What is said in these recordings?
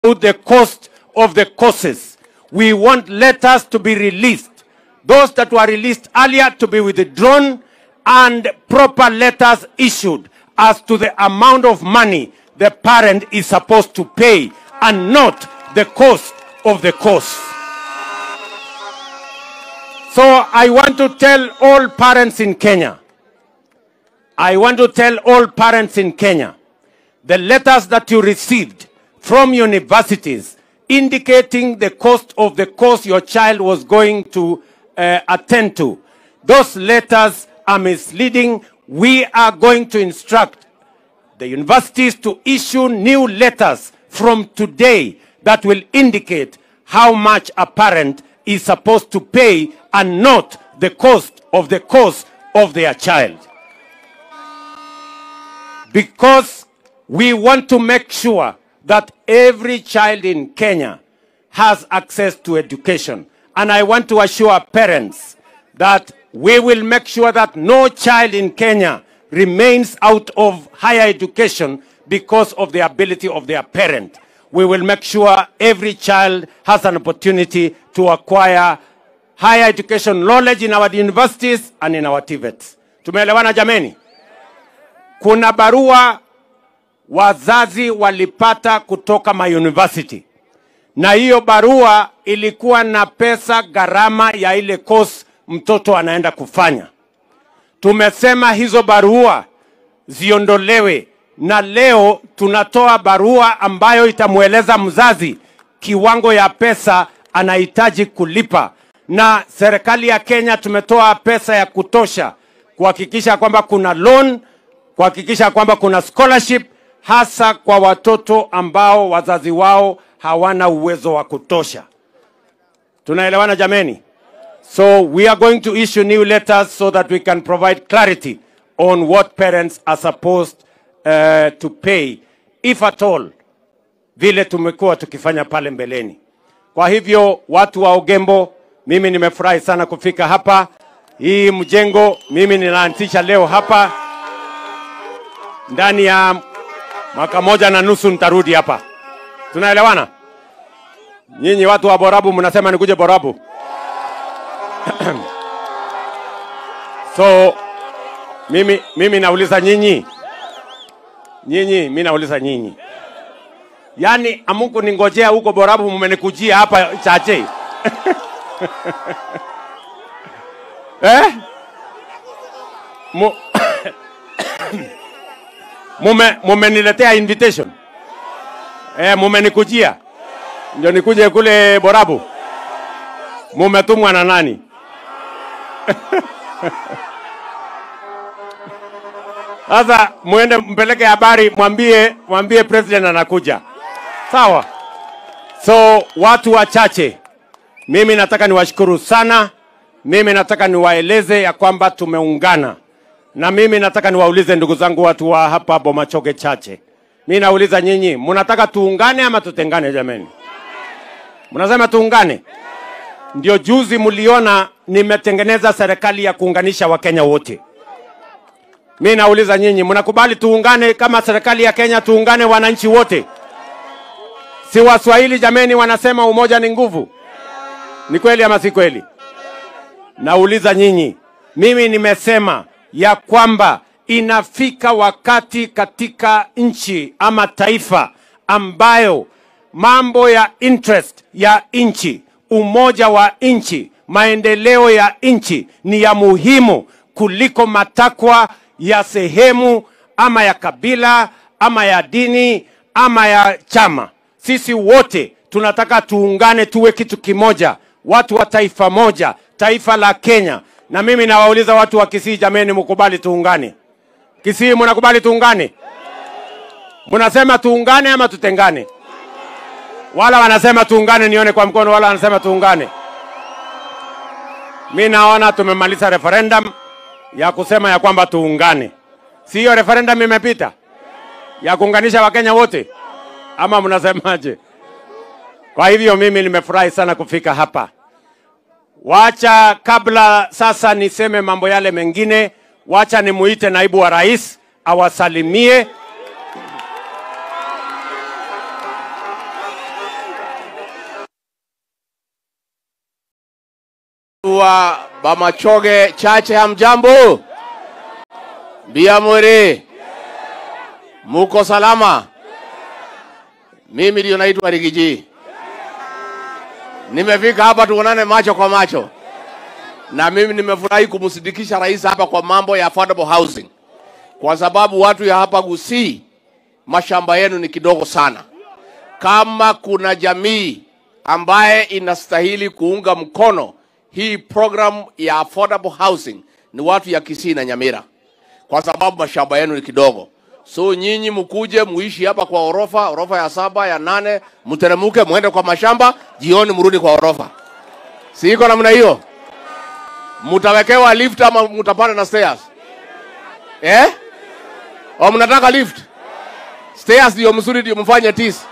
the cost of the courses. We want letters to be released. Those that were released earlier to be withdrawn and proper letters issued as to the amount of money the parent is supposed to pay and not the cost of the course. So I want to tell all parents in Kenya, I want to tell all parents in Kenya, the letters that you received from universities indicating the cost of the course your child was going to uh, attend to, those letters are misleading. We are going to instruct the universities to issue new letters from today that will indicate how much a parent is supposed to pay and not the cost of the course of their child. Because we want to make sure that every child in Kenya has access to education. And I want to assure parents that we will make sure that no child in Kenya remains out of higher education because of the ability of their parent. We will make sure every child has an opportunity to acquire higher education knowledge in our universities and in our TVETs. Tumeelewana jameni? Kuna barua wazazi walipata kutoka mauniversity na hiyo barua ilikuwa na pesa gharama ya ile course mtoto anaenda kufanya. Tumesema hizo barua ziondolewe, na leo tunatoa barua ambayo itamweleza mzazi kiwango ya pesa anahitaji kulipa, na serikali ya Kenya tumetoa pesa ya kutosha kuhakikisha kwamba kuna loan, kuhakikisha kwamba kuna scholarship hasa kwa watoto ambao wazazi wao hawana uwezo wa kutosha. Tunaelewana jameni? So we are going to issue new letters so that we can provide clarity on what parents are supposed uh, to pay if at all, vile tumekuwa tukifanya pale mbeleni. Kwa hivyo watu wa Ogembo, mimi nimefurahi sana kufika hapa. Hii mjengo mimi ninaanzisha leo hapa, ndani ya mwaka moja na nusu nitarudi hapa. Tunaelewana? Nyinyi watu wa Borabu mnasema nikuje Borabu? so mimi, mimi nauliza nyinyi nyinyi, mi nauliza nyinyi, yaani amuku ningojea huko Borabu, mmenikujia hapa Chache eh? Mu... mume mumeniletea invitation eh, mumenikujia ndio nikuje kule Borabu. Mumetumwa na nani? Sasa muende mpeleke habari, mwambie mwambie president anakuja, sawa? So watu wachache, mimi nataka niwashukuru sana. Mimi nataka niwaeleze ya kwamba tumeungana, na mimi nataka niwaulize ndugu zangu watu wa hapa Bomachoge Chache, mi nauliza nyinyi, mnataka tuungane ama tutengane? Jameni, mnasema tuungane? Ndio juzi mliona nimetengeneza serikali ya kuunganisha Wakenya wote. Mi nauliza nyinyi, mnakubali tuungane kama serikali ya Kenya, tuungane wananchi wote? Si Waswahili jameni wanasema umoja ni nguvu? Ni kweli ama si kweli? Nauliza nyinyi, mimi nimesema ya kwamba inafika wakati katika nchi ama taifa ambayo mambo ya interest ya nchi, umoja wa nchi, maendeleo ya nchi ni ya muhimu kuliko matakwa ya sehemu ama ya kabila ama ya dini ama ya chama. Sisi wote tunataka tuungane, tuwe kitu kimoja, watu wa taifa moja, taifa la Kenya. Na mimi nawauliza watu wa Kisii, jameni, mkubali tuungane? Kisii, mnakubali tuungane? Mnasema tuungane ama tutengane? Wala wanasema tuungane, nione kwa mkono. Wala wanasema tuungane. Mi naona tumemaliza referendum ya kusema ya kwamba tuungane. Si hiyo referendum imepita ya kuunganisha Wakenya wote, ama mnasemaje? Kwa hivyo mimi nimefurahi sana kufika hapa. Wacha kabla sasa niseme mambo yale mengine, wacha nimuite naibu wa rais awasalimie. wa Bamachoge Chache, hamjambo? Biamore, muko salama? Mimi ndio naitwa Rigiji. Nimefika hapa tuonane macho kwa macho, na mimi nimefurahi kumsindikisha rais hapa kwa mambo ya affordable housing, kwa sababu watu ya hapa Gusii mashamba yenu ni kidogo sana. Kama kuna jamii ambaye inastahili kuunga mkono hii program ya affordable housing ni watu ya Kisii na Nyamira, kwa sababu mashamba yenu ni kidogo. So nyinyi mkuje muishi hapa kwa orofa, orofa ya saba ya nane, mteremuke muende kwa mashamba, jioni mrudi kwa orofa. Si iko namna hiyo? Mutawekewa lift ama mutapanda na stairs? Eh? Au mnataka lift? Stairs ndio mzuri, ndio mfanye tisi.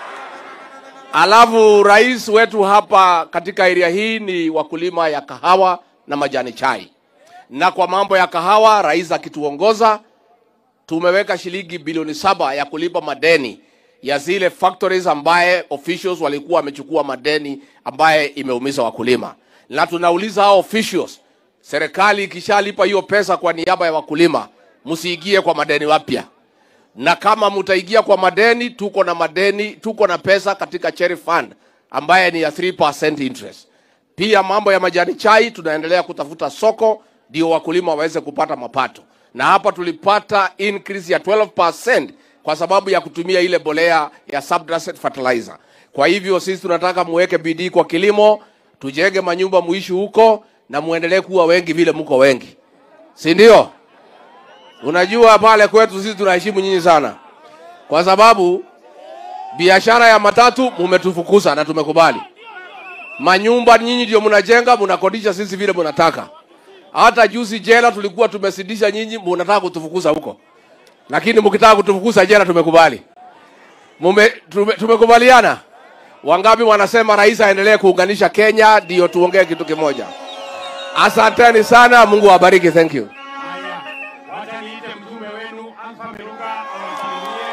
Alafu rais wetu hapa katika area hii ni wakulima ya kahawa na majani chai, na kwa mambo ya kahawa, rais akituongoza, tumeweka shilingi bilioni saba ya kulipa madeni ya zile factories ambaye officials walikuwa wamechukua madeni ambaye imeumiza wakulima, na tunauliza hao officials, serikali ikishalipa hiyo pesa kwa niaba ya wakulima, msiingie kwa madeni wapya na kama mtaingia kwa madeni, tuko na madeni, tuko na pesa katika cherry fund ambaye ni ya 3% interest. Pia mambo ya majani chai tunaendelea kutafuta soko ndio wakulima waweze kupata mapato, na hapa tulipata increase ya 12% kwa sababu ya kutumia ile bolea ya substrate fertilizer. Kwa hivyo sisi tunataka muweke bidii kwa kilimo, tujenge manyumba, muishi huko na muendelee kuwa wengi vile mko wengi, si ndio? Unajua pale kwetu sisi tunaheshimu nyinyi sana, kwa sababu biashara ya matatu mumetufukuza na tumekubali. Manyumba nyinyi ndio mnajenga, mnakodisha sisi vile mnataka. Hata juzi jela tulikuwa tumesidisha nyinyi, mnataka kutufukuza huko, lakini mkitaka kutufukuza jela tumekubali. Mume, tume, tumekubaliana. Wangapi wanasema rais aendelee kuunganisha Kenya, ndio tuongee kitu kimoja. Asanteni sana, Mungu awabariki. Thank you. Haya, wacha niite mtume wenu Alpha Meruka awasalimie.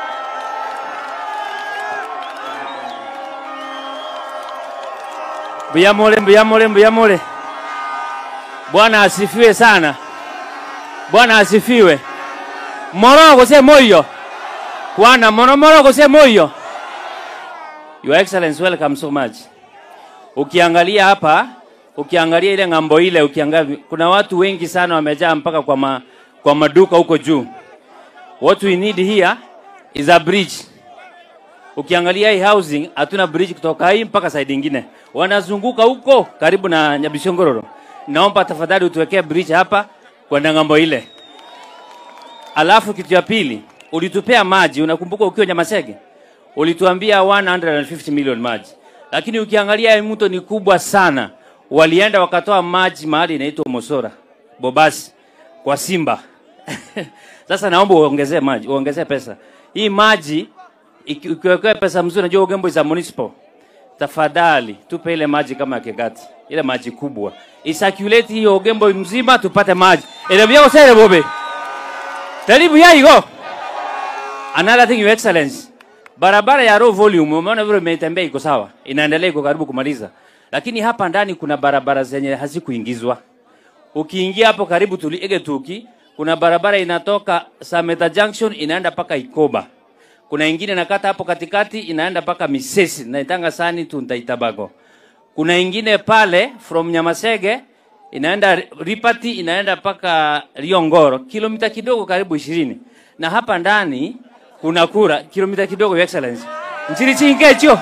Mbuyamole, mbuyamole, mbuyamole. Bwana asifiwe sana. Bwana asifiwe. Morogo se moyo. Bwana mono morogo se moyo. Your Excellency, welcome so much. Ukiangalia hapa, ukiangalia ile ng'ambo ile, ukiangalia kuna watu wengi sana wamejaa mpaka kwa ma, kwa maduka huko juu. What we need here is a bridge. Ukiangalia hii housing hatuna bridge kutoka hii mpaka side ingine, wanazunguka huko karibu na Nyabishongororo. Naomba tafadhali utuwekee bridge hapa kwenda ng'ambo ile. Alafu kitu ya pili, ulitupea maji, unakumbuka ukiwa Nyamasege ulituambia 150 million maji, lakini ukiangalia hii mto ni kubwa sana. Walienda wakatoa maji mahali inaitwa Mosora Bobasi kwa Simba. Sasa naomba uongezee maji, uongezee pesa. Hii maji iki- ukiwekea pesa mzuri, najua Ugembo za municipal, tafadhali tupe ile maji kama ya Kegati, ile maji kubwa isirculate hiyo Ugembo mzima, tupate maji ile vyao sere bobe taribu yaigo. Another thing, your excellency, barabara ya low volume, umeona vile imetembea iko sawa, inaendelea iko karibu kumaliza, lakini hapa ndani kuna barabara zenye hazikuingizwa. Ukiingia hapo karibu tuliege tuki, kuna barabara inatoka Sameta Junction inaenda paka Ikoba. Kuna ingine inakata hapo katikati inaenda paka Misesi naitanga sani tu Ntaitabago. Kuna ingine pale from Nyamasege inaenda Ripati inaenda paka Riongoro, kilomita kidogo karibu ishirini. Na hapa ndani kuna kura kilomita kidogo, your excellency. Nchini chingecho.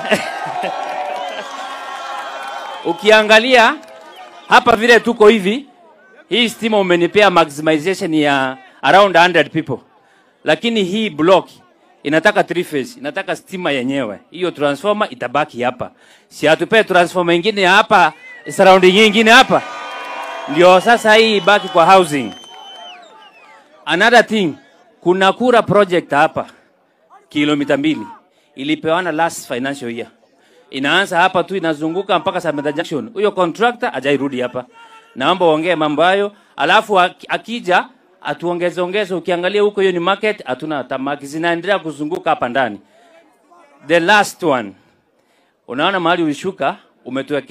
Ukiangalia hapa vile tuko hivi, hii stima umenipea maximization ya around 100 people, lakini hii block inataka three phase, inataka stima yenyewe. Hiyo transformer itabaki hapa, si atupee transformer ingine ya hapa surrounding nyingine hapa, ndio sasa hii ibaki kwa housing. Another thing, kuna kura project hapa kilomita mbili ilipewana last financial year inaanza hapa tu inazunguka mpaka Samantha Junction. Huyo contractor hajairudi hapa. Naomba uongee mambo hayo, alafu aki- akija atuongeze ongeze. Ukiangalia huko hiyo ni market, hatuna tamaki zinaendelea kuzunguka hapa ndani. The last one, unaona mahali ulishuka, umetuwekea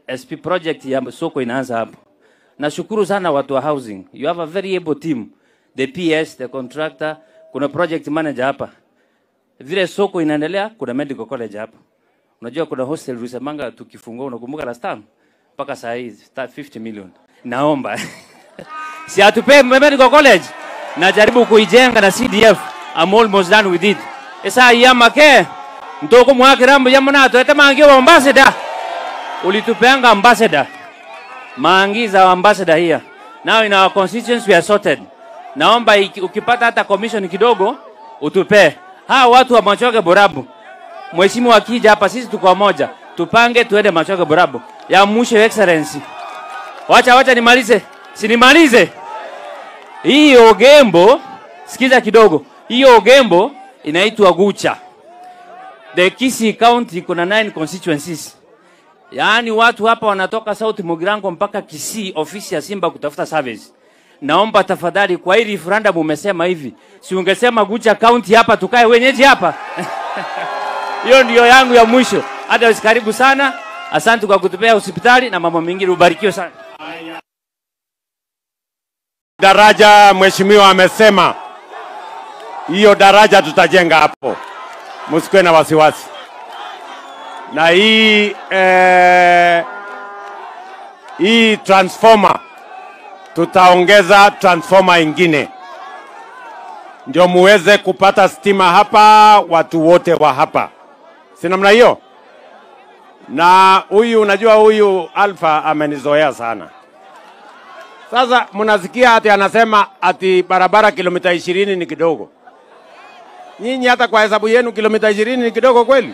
SP project ya soko inaanza hapo. Nashukuru sana watu wa housing. You have a very able team. The PS, the contractor, kuna project manager hapa. Vile soko inaendelea, kuna medical college hapa. Unajua kuna hostel Rusemanga tukifungua, unakumbuka last time? Mpaka saa hii start 50 million. Naomba. si atupe medical college. Najaribu kuijenga na CDF. I'm almost done with it. Esa yamake. Ntoko mwakirambo yamuna to etamangi wa ambassador. Ulitupeanga ambassador. Mangi za ambassador here. Now in our constituency we are sorted. Naomba iki- ukipata hata commission kidogo utupe. Hawa watu wa Machoge Borabu. Mheshimiwa akija hapa sisi tuko moja. Tupange tuende Machoge Borabu. Ya mwisho Your excellency. Wacha wacha nimalize. Si nimalize. Hii Ogembo, sikiza kidogo. Hii Ogembo inaitwa Gucha. The Kisii County kuna nine constituencies. Yaani watu hapa wanatoka South Mugirango mpaka Kisii ofisi ya Simba kutafuta service. Naomba tafadhali kwa hii referendum umesema hivi. Si ungesema Gucha County hapa tukae wenyeji hapa. Hiyo ndio yangu ya mwisho. Hata karibu sana. Asante kwa kutupea hospitali na mambo mengine ubarikiwe sana. Daraja mheshimiwa amesema hiyo daraja tutajenga hapo, msikuwe na wasiwasi. Na hii eh, hii transformer tutaongeza transformer ingine ndio muweze kupata stima hapa, watu wote wa hapa, si namna hiyo? Na huyu unajua, huyu Alfa amenizoea sana. Sasa mnasikia ati anasema ati barabara kilomita ishirini ni kidogo. Nyinyi hata kwa hesabu yenu kilomita ishirini ni kidogo kweli?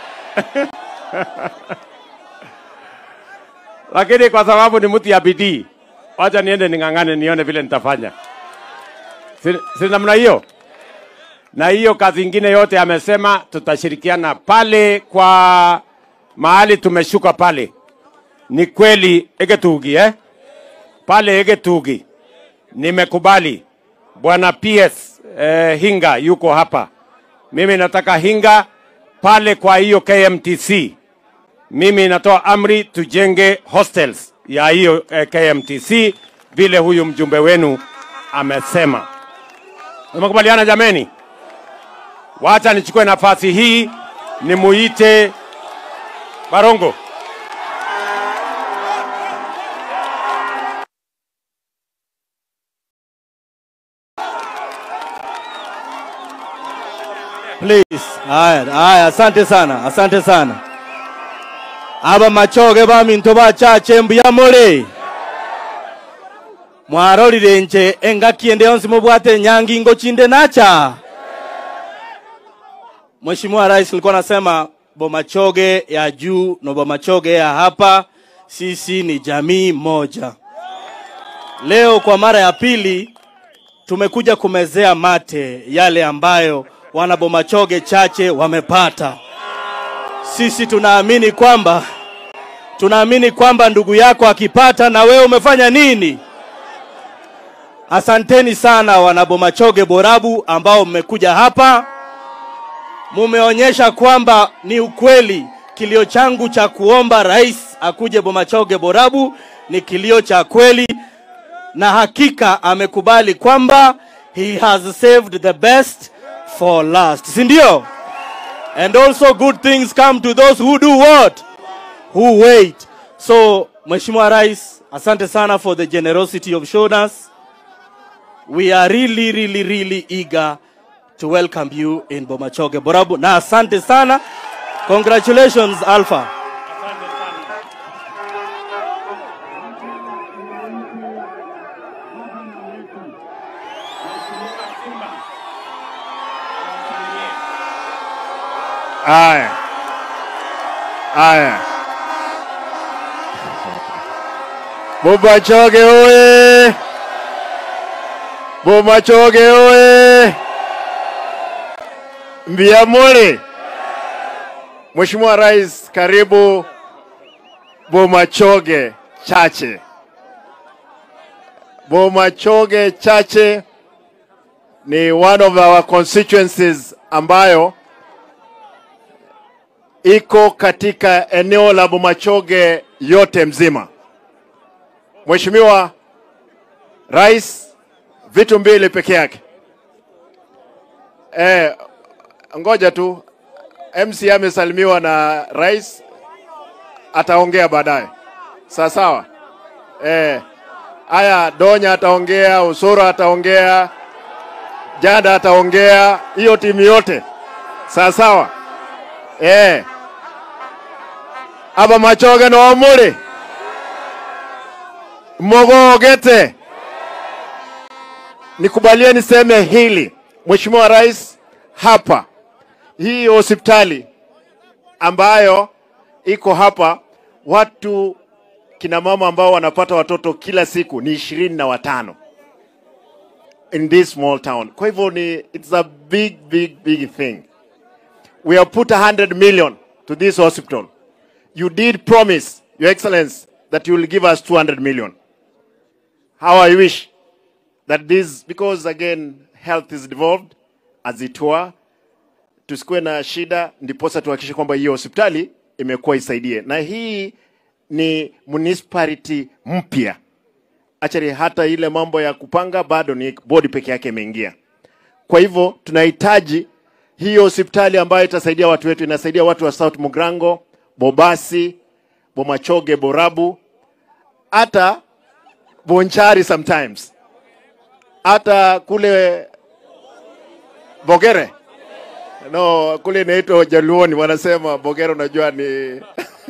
Lakini kwa sababu ni mtu ya bidii, wacha niende ning'ang'ane nione vile nitafanya. Si, si namna hiyo? Na hiyo kazi ingine yote amesema tutashirikiana pale kwa mahali tumeshuka pale. Ni kweli Egetugi eh? pale Egetugi nimekubali bwana PS eh, Hinga yuko hapa. Mimi nataka Hinga pale kwa hiyo KMTC. Mimi natoa amri tujenge hostels ya hiyo eh, KMTC vile huyu mjumbe wenu amesema. Tumekubaliana jameni? Wacha nichukue nafasi hii nimuite Barongo. Please. Haya, haya, asante sana, asante sana. Aba machoge baminto bachache mbuya mole. Mwarorire nje engaki ende yonsi mubwate nyangi ngo chinde nacha. Mheshimiwa Rais nilikuwa nasema Bomachoge ya juu na Bomachoge ya hapa, sisi ni jamii moja. Leo kwa mara ya pili tumekuja kumezea mate yale ambayo wana Bomachoge chache wamepata. Sisi tunaamini kwamba tunaamini kwamba ndugu yako akipata na wewe umefanya nini? Asanteni sana wana Bomachoge Borabu ambao mmekuja hapa, mumeonyesha kwamba ni ukweli kilio changu cha kuomba rais akuje Bomachoge Borabu ni kilio cha kweli na hakika amekubali kwamba he has saved the best for last, si ndio? And also good things come to those who do what? Who wait. So, Mheshimiwa Rais, asante sana for the generosity you've shown us. We are really, really, really eager to welcome you in Bomachoge Borabu. Na asante sana. Congratulations, Alpha. Aya, aya, Bomachoge oye! Bomachoge oye! Mbiamole, Mheshimiwa Rais, karibu Bomachoge Chache. Bomachoge Chache ni one of our constituencies ambayo iko katika eneo la Bomachoge yote mzima. Mheshimiwa Rais, vitu mbili peke yake. Eh, ngoja tu MC amesalimiwa na rais, ataongea baadaye. Sawa sawa. Eh, haya Donya ataongea, Usoro ataongea, Jada ataongea, hiyo timu yote. Sawa sawa. Eh. Aba machoge no muri. Mogogete. Nikubalie niseme hili. Mheshimiwa Rais, hapa hii hospitali ambayo iko hapa, watu kina mama ambao wanapata watoto kila siku ni ishirini na watano in this small town. Kwa hivyo ni it's a big big big thing. We have put 100 million to this hospital. You did promise, Your Excellency, that you will give us 200 million. How I wish that this, because again, health is devolved as it were, tusikuwe na shida, ndiposa tuhakikishe kwamba hiyo hospitali imekuwa isaidie, na hii ni municipality mpya actually, hata ile mambo ya kupanga bado ni bodi peke yake imeingia. Kwa hivyo tunahitaji hiyo hospitali ambayo itasaidia watu wetu, inasaidia watu wa South Mugrango, Bobasi, Bomachoge, Borabu, hata Bonchari sometimes, hata kule Bogere no, kule inaitwa Jaluoni wanasema Bogere, unajua ni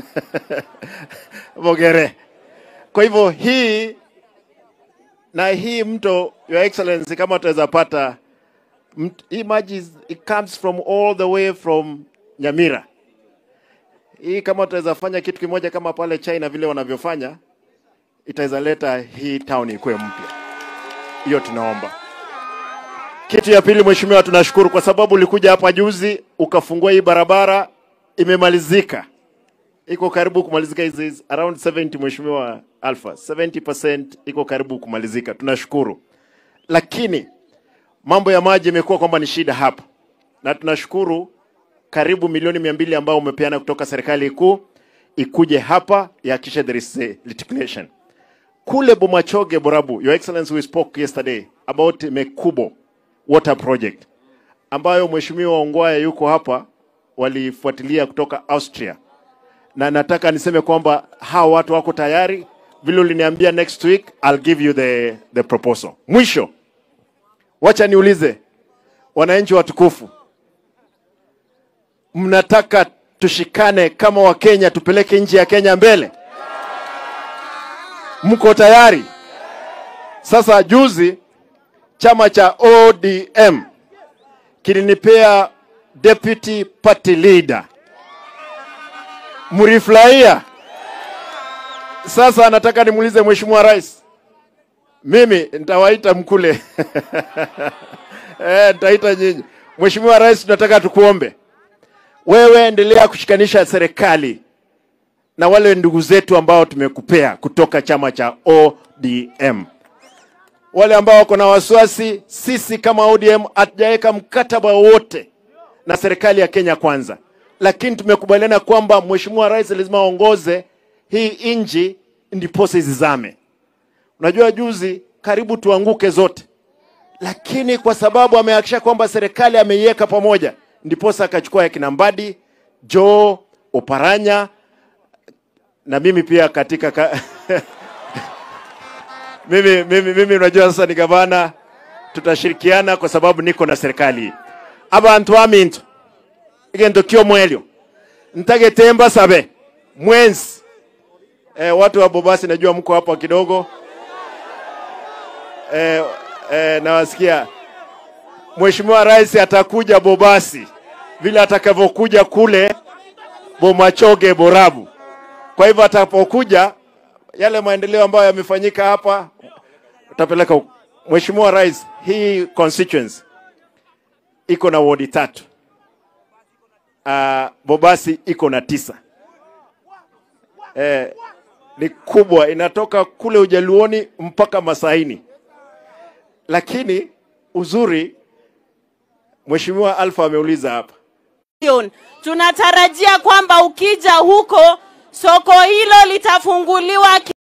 Bogere. Kwa hivyo hii na hii mto, Your Excellency, kama tutaweza pata mt- hii maji is- it comes from all the way from Nyamira. Hii kama tutaweza fanya kitu kimoja kama pale China vile wanavyofanya, itaweza leta hii town ikuwe mpya. Hiyo tunaomba. Kitu ya pili, mheshimiwa, tunashukuru kwa sababu ulikuja hapa juzi ukafungua hii barabara, imemalizika, iko karibu kumalizika. Hizi hizi around 70, mheshimiwa Alpha, 70% iko karibu kumalizika, tunashukuru. Lakini mambo ya maji imekuwa kwamba ni shida hapa, na tunashukuru karibu milioni mia mbili ambao umepeana kutoka serikali kuu ikuje hapa ihakikishe there is a litigation kule Bomachoge Borabu. Your Excellency, we spoke yesterday about Mekubo water project ambayo mheshimiwa Ongwae yuko hapa, walifuatilia kutoka Austria, na nataka niseme kwamba hawa watu wako tayari, vile uliniambia next week I'll give you the, the proposal. Mwisho, wacha niulize wananchi watukufu, mnataka tushikane kama Wakenya tupeleke nchi ya Kenya mbele? Mko tayari? Sasa juzi chama cha ODM kilinipea deputy party leader, mlifurahia? Sasa nataka nimuulize Mheshimiwa Rais, mimi nitawaita mkule eh, nitaita nyinyi. Mheshimiwa Rais, tunataka tukuombe wewe, endelea kushikanisha serikali na wale ndugu zetu ambao tumekupea kutoka chama cha ODM. Wale ambao wako na wasiwasi, sisi kama ODM hatujaweka mkataba wowote na serikali ya Kenya Kwanza, lakini tumekubaliana kwamba Mheshimiwa Rais lazima aongoze hii nchi ndiposa izizame. Unajua, juzi karibu tuanguke zote, lakini kwa sababu amehakikisha kwamba serikali ameiweka pamoja, ndiposa akachukua ya kina Mbadi, Joe Oparanya na mimi pia katika ka... mimi, mimi, mimi unajua sasa ni gavana, tutashirikiana kwa sababu niko na serikali abantu aminto igendo kio mwelio ntagetemba sabe mwenzi eh, watu wa Bobasi najua mko hapa kidogo eh, eh, nawasikia Mheshimiwa Rais atakuja Bobasi vile atakavyokuja kule Bomachoge Borabu. Kwa hivyo atakapokuja yale maendeleo ambayo yamefanyika hapa utapeleka huko. Mheshimiwa Rais, hii constituency iko na wodi tatu. Uh, Bobasi iko na tisa. Eh, ni kubwa, inatoka kule Ujaluoni mpaka Masaini, lakini uzuri Mheshimiwa Alfa ameuliza hapa Lion. Tunatarajia kwamba ukija huko soko hilo litafunguliwa ki-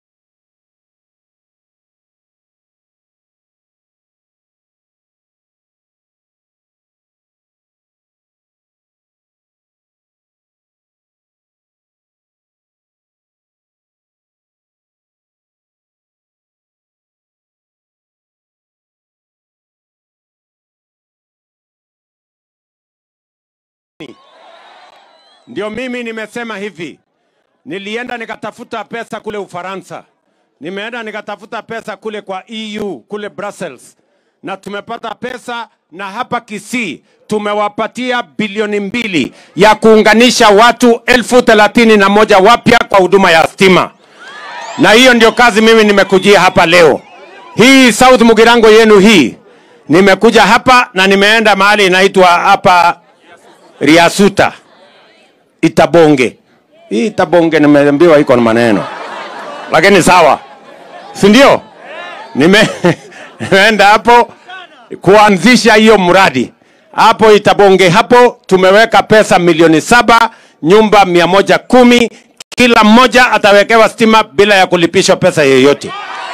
Ndio mimi nimesema hivi, nilienda nikatafuta pesa kule Ufaransa, nimeenda nikatafuta pesa kule kwa EU kule Brussels, na tumepata pesa, na hapa Kisii tumewapatia bilioni mbili ya kuunganisha watu elfu thelathini na moja wapya kwa huduma ya stima, na hiyo ndio kazi mimi nimekujia hapa leo. Hii South Mugirango yenu hii, nimekuja hapa na nimeenda mahali inaitwa hapa Riasuta Itabonge. Hii Itabonge nimeambiwa iko na maneno, lakini sawa, si ndio? Nime nimeenda hapo kuanzisha hiyo mradi hapo Itabonge. Hapo tumeweka pesa milioni saba, nyumba mia moja kumi, kila mmoja atawekewa stima bila ya kulipishwa pesa yoyote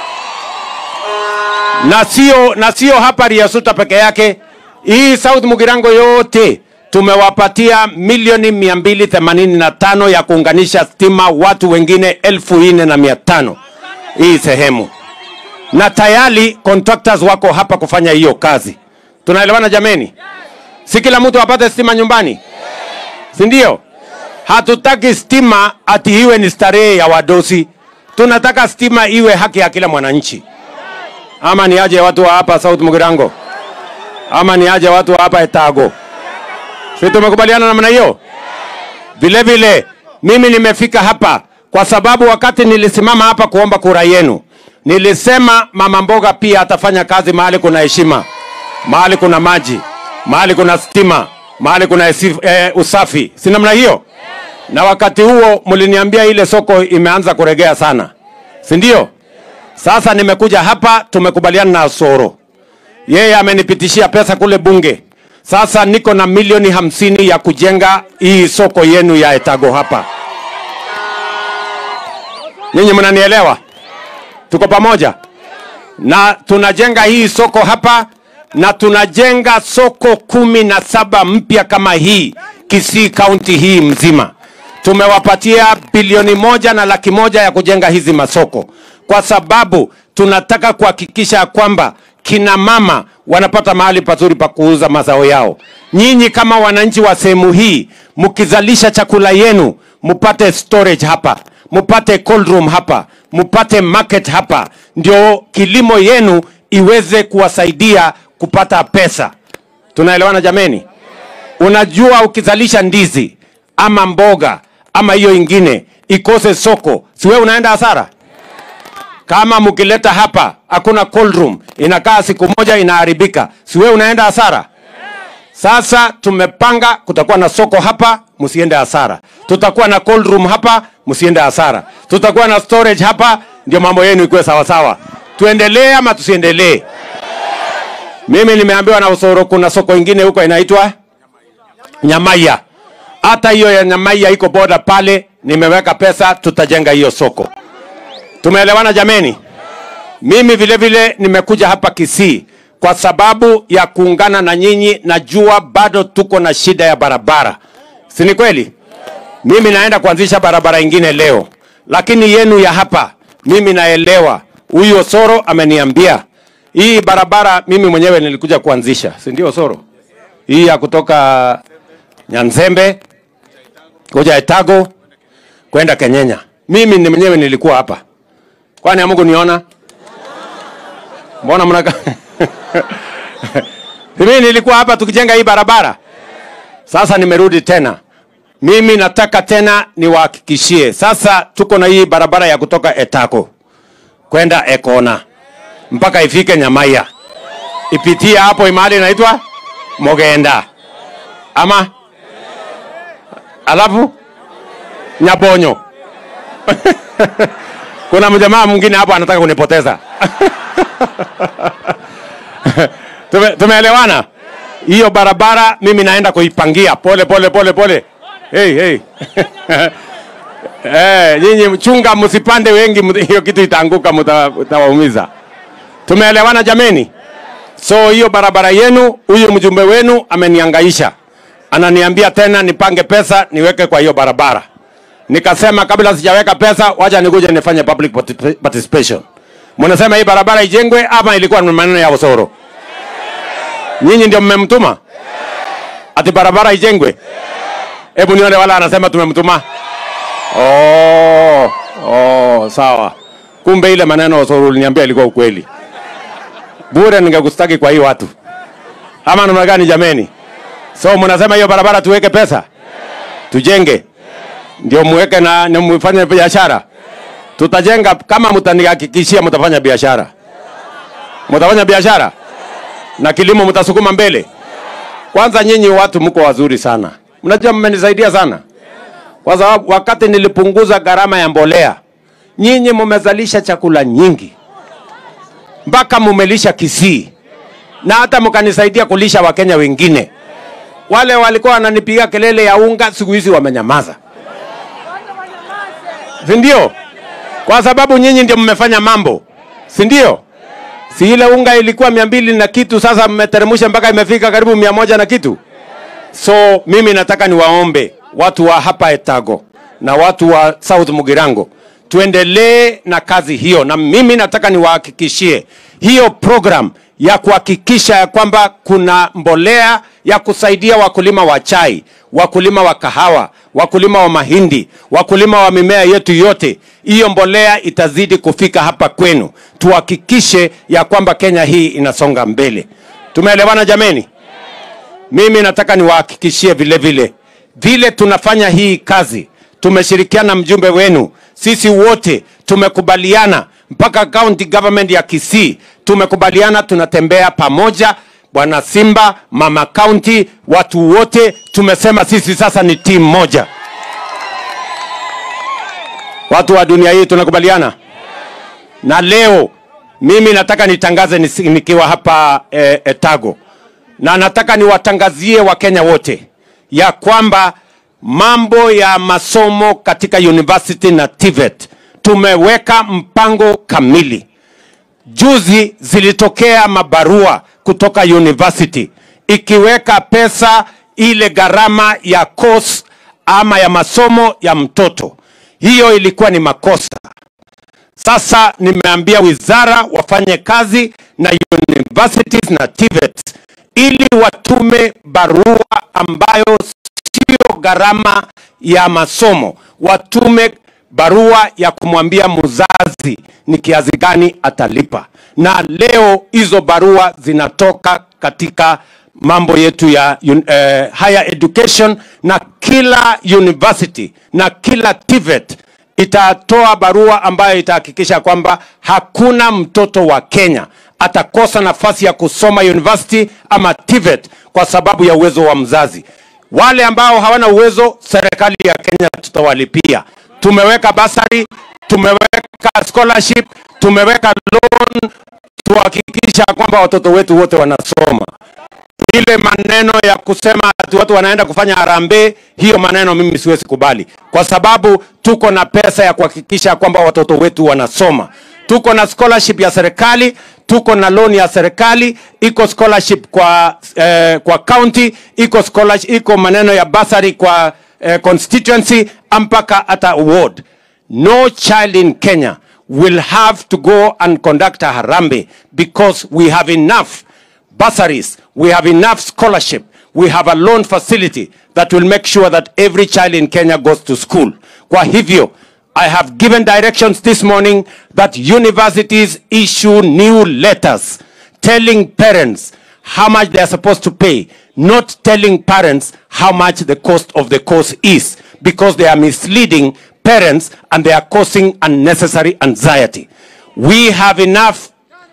na sio na sio hapa Riasuta peke yake. Hii South Mugirango yote tumewapatia milioni mia mbili themanini na tano ya kuunganisha stima watu wengine elfu nne na mia tano hii sehemu, na tayari contractors wako hapa kufanya hiyo kazi. Tunaelewana jameni? Si kila mtu apate stima nyumbani, si ndio? Hatutaki stima ati iwe ni starehe ya wadosi, tunataka stima iwe haki ya kila mwananchi ama ni aje watu wa hapa South Mugirango, ama ni aje watu wa hapa Etago? Si tumekubaliana namna hiyo? Vile vile mimi nimefika hapa kwa sababu wakati nilisimama hapa kuomba kura yenu, nilisema mama mboga pia atafanya kazi mahali kuna heshima, mahali kuna maji, mahali kuna stima, mahali kuna esi- eh, usafi, si namna hiyo? Na wakati huo mliniambia ile soko imeanza kuregea sana, si ndio? Sasa nimekuja hapa, tumekubaliana na Soro, yeye amenipitishia pesa kule bunge. Sasa niko na milioni hamsini ya kujenga hii soko yenu ya Etago hapa. Nyinyi mnanielewa? Tuko pamoja, na tunajenga hii soko hapa, na tunajenga soko kumi na saba mpya kama hii Kisii kaunti hii mzima. Tumewapatia bilioni moja na laki moja ya kujenga hizi masoko, kwa sababu tunataka kuhakikisha ya kwamba kina mama wanapata mahali pazuri pa kuuza mazao yao. Nyinyi kama wananchi wa sehemu hii, mkizalisha chakula yenu, mupate storage hapa, mupate cold room hapa, mupate market hapa, ndio kilimo yenu iweze kuwasaidia kupata pesa. Tunaelewana jameni? Unajua, ukizalisha ndizi ama mboga ama hiyo ingine ikose soko, si wewe unaenda hasara? Kama mkileta hapa hakuna cold room, inakaa siku moja inaharibika, si wewe unaenda hasara? Sasa tumepanga kutakuwa na soko hapa, msiende hasara. Tutakuwa na cold room hapa, msiende hasara. Tutakuwa na storage hapa, ndio mambo yenu ikuwe sawa sawa. Tuendelee ama tusiendelee? Mimi nimeambiwa na Usoro kuna soko ingine huko inaitwa Nyamaiya. Hata hiyo ya Nyamaiya iko boda pale, nimeweka pesa, tutajenga hiyo soko. Tumeelewana jameni? Mimi vile vile nimekuja hapa Kisii kwa sababu ya kuungana na nyinyi. Najua bado tuko na shida ya barabara, si ni kweli? Mimi naenda kuanzisha barabara ingine leo, lakini yenu ya hapa mimi naelewa. Huyu Osoro ameniambia hii barabara, mimi mwenyewe nilikuja kuanzisha, si ndio Osoro? Hii ya kutoka Nyanzembe kuja Etago kwenda Kenyenya, mimi ni mwenyewe nilikuwa hapa. Kwani amuku niona? Mbona mnaka mimi nilikuwa hapa tukijenga hii barabara. Sasa nimerudi tena, mimi nataka tena niwahakikishie, sasa tuko na hii barabara ya kutoka Etako kwenda Ekona mpaka ifike Nyamaiya, ipitie hapo mahali inaitwa Mogenda ama alafu Nyabonyo. Kuna mjamaa mwingine hapo anataka kunipoteza. Tume, tumeelewana? hiyo barabara mimi naenda kuipangia pole pole pole pole. Hey, hey. Eh, nyinyi mchunga, msipande wengi, mta- hiyo kitu itaanguka, mta- mtawaumiza. Tumeelewana jameni? So hiyo barabara yenu, huyu mjumbe wenu ameniangaisha, ananiambia tena nipange pesa niweke kwa hiyo barabara. Nikasema kabla sijaweka pesa, wacha nikuje nifanye public parti- participation. Mnasema hii barabara ijengwe ama ilikuwa ni maneno ya Osoro? Nyinyi ndio mmemtuma ati barabara ijengwe? Hebu nione wala anasema tumemtuma. Oh, oh, sawa. Kumbe ile maneno Osoro uliniambia ilikuwa ukweli. Bure ningekustaki kwa hii watu. Ama namna gani jameni? So mnasema hiyo barabara tuweke pesa? Tujenge. Ndio muweke na, na mfanye biashara. Tutajenga kama mtanihakikishia mtafanya biashara. Mtafanya biashara? Na kilimo mtasukuma mbele. Kwanza nyinyi watu mko wazuri sana. Mnajua mmenisaidia sana. Kwa sababu wakati nilipunguza gharama ya mbolea, nyinyi mmezalisha chakula nyingi mpaka mumelisha Kisii na hata mkanisaidia kulisha Wakenya wengine. Wale walikuwa wananipiga kelele ya unga, siku hizi wamenyamaza, si ndio? Kwa sababu nyinyi ndio mmefanya mambo, si ndio? Si ile unga ilikuwa mia mbili na kitu, sasa mmeteremsha mpaka imefika karibu mia moja na kitu. So mimi nataka niwaombe watu wa hapa Etago na watu wa South Mugirango tuendelee na kazi hiyo, na mimi nataka niwahakikishie hiyo program ya kuhakikisha ya kwamba kuna mbolea ya kusaidia wakulima wa chai, wakulima wa kahawa, wakulima wa mahindi, wakulima wa mimea yetu yote. Hiyo mbolea itazidi kufika hapa kwenu, tuhakikishe ya kwamba Kenya hii inasonga mbele. Tumeelewana jameni? mimi nataka niwahakikishie vile vile vile tunafanya hii kazi tumeshirikiana na mjumbe wenu sisi wote tumekubaliana mpaka county government ya kisii tumekubaliana tunatembea pamoja bwana simba mama county watu wote tumesema sisi sasa ni timu moja watu wa dunia hii tunakubaliana na leo mimi nataka nitangaze nisi- nikiwa hapa eh, etago na nataka niwatangazie wakenya wote ya kwamba mambo ya masomo katika university na TVET tumeweka mpango kamili. Juzi zilitokea mabarua kutoka university ikiweka pesa ile gharama ya course ama ya masomo ya mtoto. Hiyo ilikuwa ni makosa. Sasa nimeambia wizara wafanye kazi na universities na TVET ili watume barua ambayo sio gharama ya masomo, watume barua ya kumwambia mzazi ni kiasi gani atalipa. Na leo hizo barua zinatoka katika mambo yetu ya un, eh, higher education na kila university na kila TVET itatoa barua ambayo itahakikisha kwamba hakuna mtoto wa Kenya atakosa nafasi ya kusoma university ama TVET kwa sababu ya uwezo wa mzazi. Wale ambao hawana uwezo, serikali ya Kenya tutawalipia. Tumeweka basari, tumeweka scholarship, tumeweka loan, tuhakikisha kwamba watoto wetu wote wanasoma ile maneno ya kusema ati watu wanaenda kufanya harambee, hiyo maneno mimi siwezi kubali, kwa sababu tuko na pesa ya kuhakikisha kwamba watoto wetu wanasoma. Tuko na scholarship ya serikali, tuko na loan ya serikali, iko scholarship kwa eh, kwa county, iko scholarship, iko maneno ya basari kwa eh, constituency mpaka hata ward. No child in Kenya will have to go and conduct a harambee because we have enough bursaries, we have enough scholarship, we have a loan facility that will make sure that every child in Kenya goes to school. Kwa hivyo, I have given directions this morning that universities issue new letters telling parents how much they are supposed to pay, not telling parents how much the cost of the course is, because they are misleading parents and they are causing unnecessary anxiety. We have enough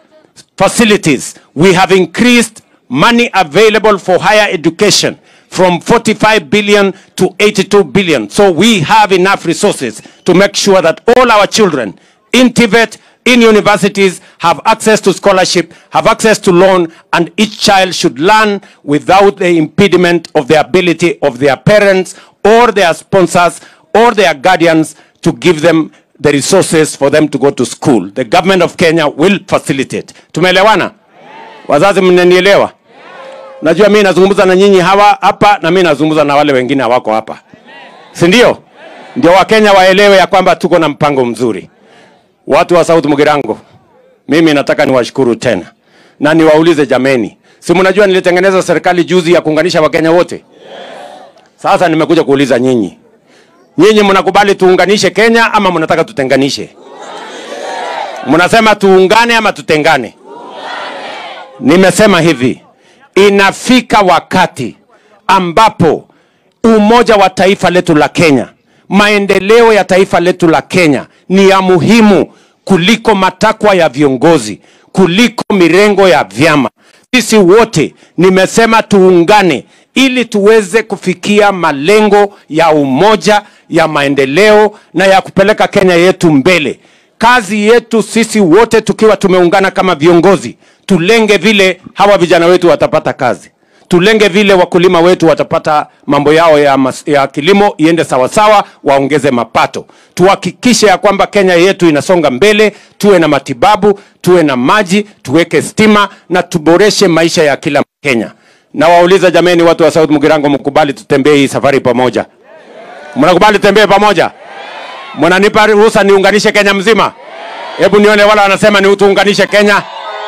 facilities. We have increased money available for higher education from 45 billion to 82 billion. So we have enough resources to make sure that all our children in Tibet in universities have access to scholarship, have access to loan, and each child should learn without the impediment of the ability of their parents or their sponsors or their guardians to give them the resources for them to go to school. The government of Kenya will facilitate. Tumeelewana? Wazazi mnanielewa? Najua mimi nazungumza na nyinyi hawa hapa na mimi nazungumza na wale wengine hawako hapa. Si ndio? Ndio Wakenya waelewe ya kwamba tuko na mpango mzuri. Watu wa South Mugirango, mimi nataka niwashukuru tena na niwaulize jameni, si mnajua nilitengeneza serikali juzi ya kuunganisha Wakenya wote? Sasa nimekuja kuuliza nyinyi, nyinyi mnakubali tuunganishe Kenya ama mnataka tutenganishe? Mnasema tuungane ama tutengane? Nimesema hivi, inafika wakati ambapo umoja wa taifa letu la Kenya, maendeleo ya taifa letu la Kenya ni ya muhimu kuliko matakwa ya viongozi, kuliko mirengo ya vyama. Sisi wote nimesema tuungane ili tuweze kufikia malengo ya umoja, ya maendeleo na ya kupeleka Kenya yetu mbele. Kazi yetu sisi wote tukiwa tumeungana kama viongozi, tulenge vile hawa vijana wetu watapata kazi tulenge vile wakulima wetu watapata mambo yao ya, mas, ya kilimo iende sawasawa, waongeze mapato. Tuhakikishe ya kwamba Kenya yetu inasonga mbele, tuwe na matibabu, tuwe na maji, tuweke stima na tuboreshe maisha ya kila Mkenya. Na wauliza jameni, watu wa South Mugirango, mkubali tutembee hii safari pamoja? Mnakubali tutembee pamoja? Mnanipa ruhusa niunganishe Kenya mzima? Hebu nione wala wanasema ni tuunganishe Kenya.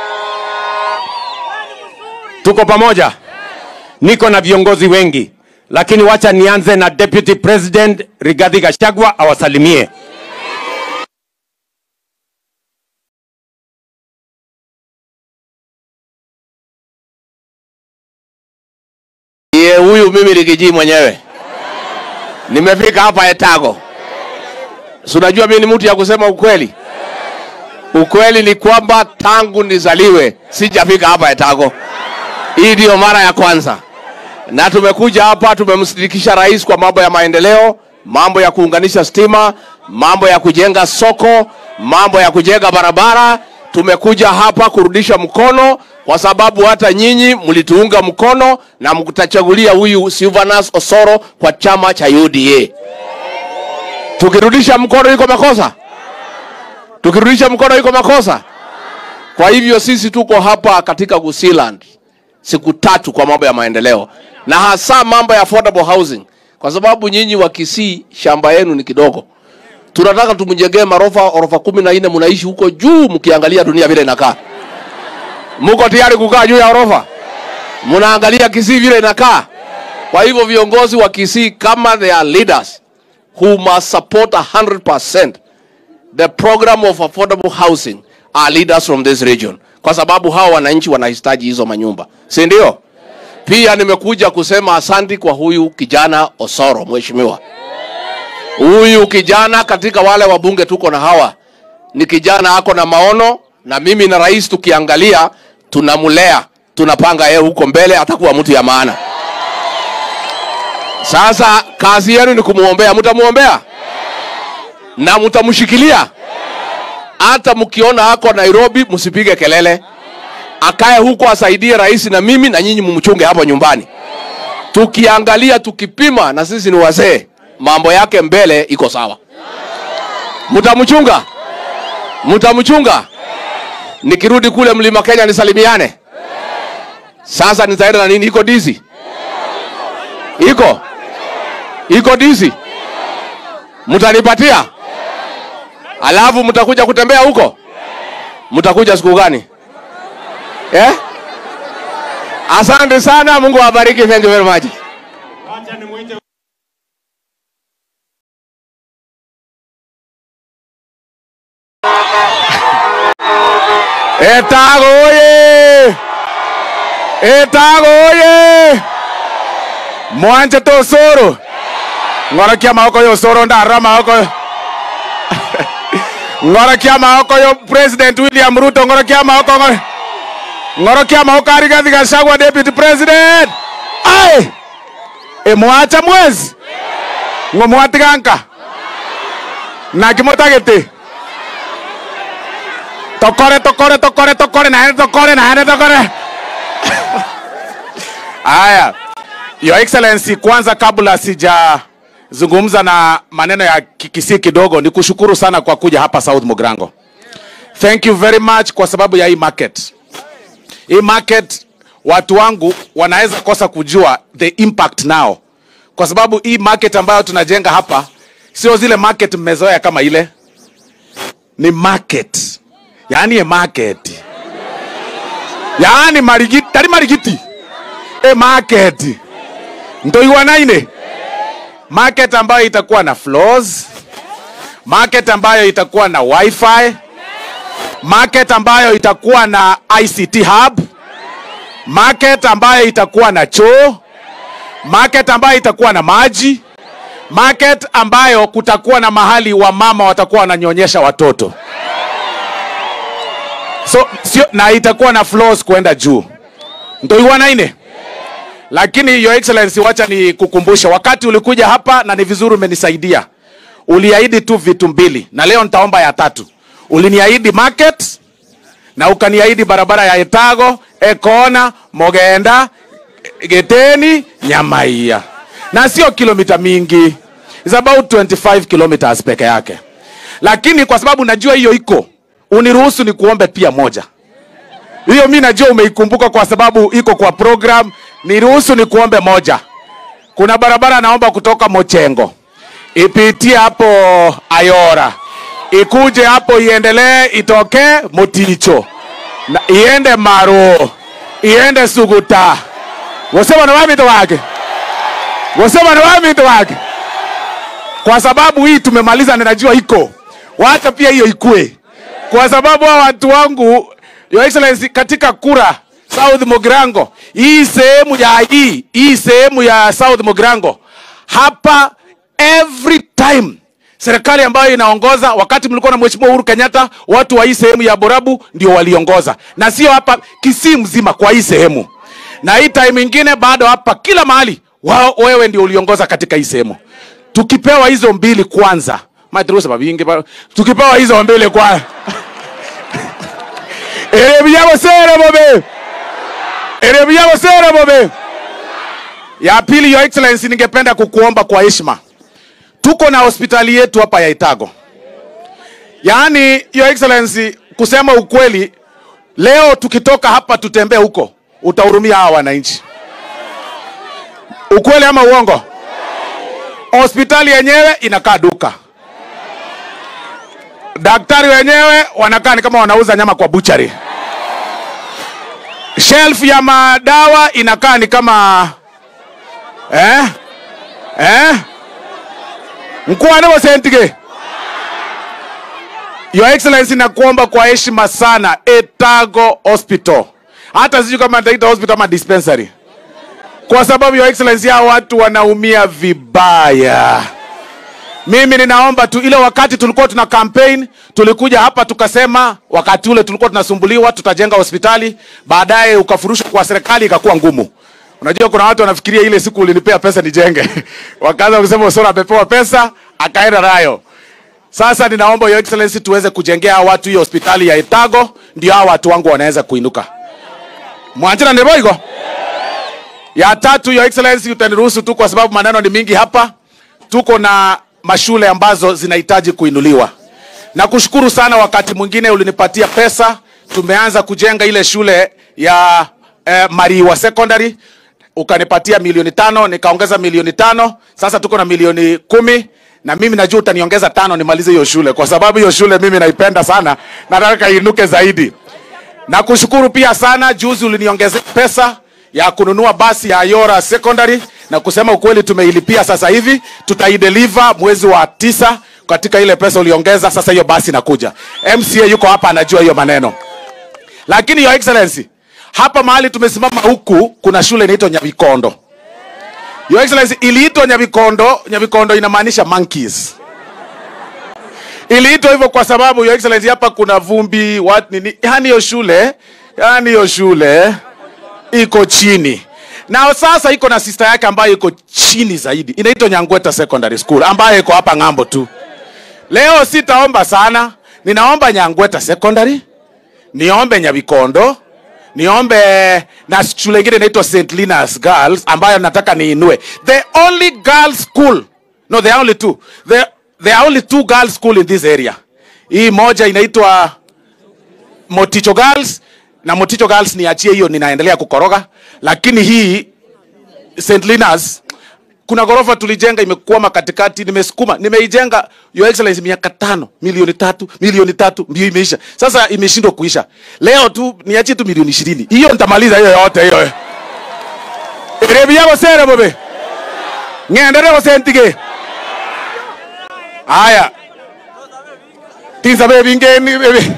Tuko pamoja? niko na viongozi wengi, lakini wacha nianze na Deputy President Rigathi Gachagua awasalimie. Ye, huyu mimi Rigiji mwenyewe nimefika hapa Etago. Si unajua mimi ni mtu ya kusema ukweli. Ukweli ni kwamba tangu nizaliwe sijafika hapa Etago. Hii ndiyo mara ya kwanza, na tumekuja hapa, tumemsindikisha rais kwa mambo ya maendeleo, mambo ya kuunganisha stima, mambo ya kujenga soko, mambo ya kujenga barabara. Tumekuja hapa kurudisha mkono, kwa sababu hata nyinyi mlituunga mkono na mkutachagulia huyu Silvanus Osoro kwa chama cha UDA. Tukirudisha mkono iko makosa? Tukirudisha mkono iko makosa? Kwa hivyo sisi tuko hapa katika Gusiland siku tatu kwa mambo ya maendeleo na hasa mambo ya affordable housing, kwa sababu nyinyi wa Kisii shamba yenu ni kidogo. Tunataka tumjengee marofa orofa kumi na nne, mnaishi huko juu, mkiangalia dunia vile inakaa. Mko tayari kukaa juu ya orofa? Mnaangalia Kisii vile inakaa. Kwa hivyo viongozi wa Kisii kama they are leaders who must support 100% the program of affordable housing are leaders from this region, kwa sababu hawa wananchi wanahitaji hizo manyumba, si ndio? Pia nimekuja kusema asanti kwa huyu kijana Osoro, mheshimiwa. Huyu kijana katika wale wabunge tuko na hawa ni kijana ako na maono, na mimi na rais tukiangalia, tunamlea, tunapanga yeye huko mbele atakuwa mtu ya maana. Sasa kazi yenu ni kumwombea, mtamwombea na mtamshikilia hata mkiona ako Nairobi, msipige kelele, akae huko asaidie rais na mimi na nyinyi mumchunge hapo nyumbani. Tukiangalia tukipima, na sisi ni wazee, mambo yake mbele iko sawa. Mtamchunga, mtamchunga. Nikirudi kule mlima Kenya nisalimiane. Sasa nitaenda na nini? Iko dizi, iko iko dizi, mtanipatia alafu mtakuja kutembea huko. Mtakuja siku gani eh? Asante sana, Mungu awabariki. Thank you very much. Wacha nimwite Etago oye! Etago oye! Mwanje to Osoro. Ng'orokia maoko yo Osoro ndarora maoko yo. Ng'orokia maoko yo President William Ruto ng'orokia maoko ng'oro. Ng'orokia maoko ari Rigathi Gachagua Deputy President. Ai! Emwacha mwezi. Ng'omwatiganka. Na kimotagete. tokore tokore tokore tokore naende tokore naende tokore haya your excellency kwanza kabla sijazungumza na maneno ya kikisi kidogo ni kushukuru sana kwa kuja hapa south mogrango thank you very much kwa sababu ya hii market hii market watu wangu wanaweza kosa kujua the impact now kwa sababu hii market ambayo tunajenga hapa sio zile market mmezoea kama ile ni market yaani e market yaani marigiti tari marigiti e market ntoiwanaine market ambayo itakuwa na floors market ambayo itakuwa na wifi market ambayo itakuwa na ict hub market ambayo itakuwa na choo market ambayo itakuwa na maji market ambayo kutakuwa na mahali wamama watakuwa wananyonyesha watoto so sio na itakuwa na floors kwenda juu ntoiwanaine lakini your excellency wacha ni kukumbusha wakati ulikuja hapa na ni vizuri umenisaidia uliahidi tu vitu mbili na leo nitaomba ya tatu uliniahidi market na ukaniahidi barabara ya etago ekona mogenda geteni nyamaia na sio kilomita mingi It's about 25 kilometers peke yake lakini kwa sababu najua hiyo iko uniruhusu ni kuombe pia moja hiyo mi najua umeikumbuka kwa sababu iko kwa program niruhusu ni kuombe moja kuna barabara naomba kutoka mochengo ipitie hapo ayora ikuje hapo iendelee itoke moticho na iende maro iende suguta wasema na wamito wake wasema na wamito wake kwa sababu hii tumemaliza na najua iko wacha pia hiyo ikue kwa sababu hao watu wangu your excellency katika kura south mogrango hii sehemu ya hii hii sehemu ya south mogrango hapa every time serikali ambayo inaongoza wakati mlikuwa na mheshimiwa uhuru kenyatta watu wa hii sehemu ya borabu ndio waliongoza na sio hapa kisii mzima kwa hii sehemu na hii time ingine bado hapa kila mahali wao wewe ndio uliongoza katika hii sehemu tukipewa hizo mbili kwanza matirusa mabingi ba- tukipewa hizo mbili kwanza erebyagosere bobe erebyagosere bobe ya pili your excellency ningependa kukuomba kwa heshima tuko na hospitali yetu hapa ya itago yaani your excellency kusema ukweli leo tukitoka hapa tutembee huko utahurumia hawa wananchi ukweli ama uongo hospitali yenyewe inakaa duka daktari wenyewe wanakaa ni kama wanauza nyama kwa buchari shelf ya madawa inakaa ni kama eh? Eh? mkuane wasentige your excellency nakuomba kwa heshima sana etago hospital hata sijui kama nitaita hospital ama dispensary kwa sababu your excellency hao watu wanaumia vibaya mimi ninaomba tu ile wakati tulikuwa tuna campaign tulikuja hapa tukasema wakati ule tulikuwa tunasumbuliwa tutajenga hospitali baadaye ukafurushwa kwa serikali ikakuwa ngumu unajua kuna watu wanafikiria ile siku ulinipea pesa nijenge wakaanza kusema usora amepewa pesa akaenda nayo sasa ninaomba your excellency tuweze kujengea hawa watu hiyo hospitali ya etago ndio hawa watu wangu wanaweza kuinuka mwanjira ndeboigo ya tatu your excellency utaniruhusu tu kwa sababu maneno ni mingi hapa tuko na mashule ambazo zinahitaji kuinuliwa na kushukuru sana wakati mwingine ulinipatia pesa tumeanza kujenga ile shule ya eh, mariwa secondary ukanipatia milioni tano nikaongeza milioni tano sasa tuko na milioni kumi na mimi najua utaniongeza tano nimalize hiyo shule kwa sababu hiyo shule mimi naipenda sana nataka iinuke zaidi na kushukuru pia sana juzi uliniongezea pesa ya kununua basi ya Ayora Secondary na kusema ukweli tumeilipia sasa hivi tutaideliver mwezi wa tisa katika ile pesa uliongeza sasa hiyo basi inakuja MCA yuko hapa anajua hiyo maneno lakini your excellency hapa mahali tumesimama huku kuna shule inaitwa Nyabikondo your excellency iliitwa Nyabikondo Nyabikondo inamaanisha monkeys iliitwa hivyo kwa sababu your excellency hapa kuna vumbi what nini yani hiyo shule yani hiyo shule iko chini na sasa iko na sister yake ambayo iko chini zaidi inaitwa nyangweta secondary school ambayo iko hapa ng'ambo tu leo sitaomba sana ninaomba nyangweta secondary niombe Nyabikondo, niombe na shule ingine inaitwa St. Linus Girls ambayo nataka niinue. The only girls school, no there are only two. There, there are only two girls school in this area. Hii moja inaitwa Moticho Girls na Moticho Girls niachie hiyo, ninaendelea kukoroga, lakini hii St. Linus kuna ghorofa tulijenga imekwama katikati, nimesukuma, nimeijenga your excellency miaka tano, milioni tatu, milioni tatu, ndio imeisha. Sasa imeshindwa kuisha. Leo tu niachie tu milioni ishirini, hiyo nitamaliza hiyo yote hiyo. Erebi yako sere bobe, ngendere ko sentige. Haya, tinsa bebi ngeni bebi.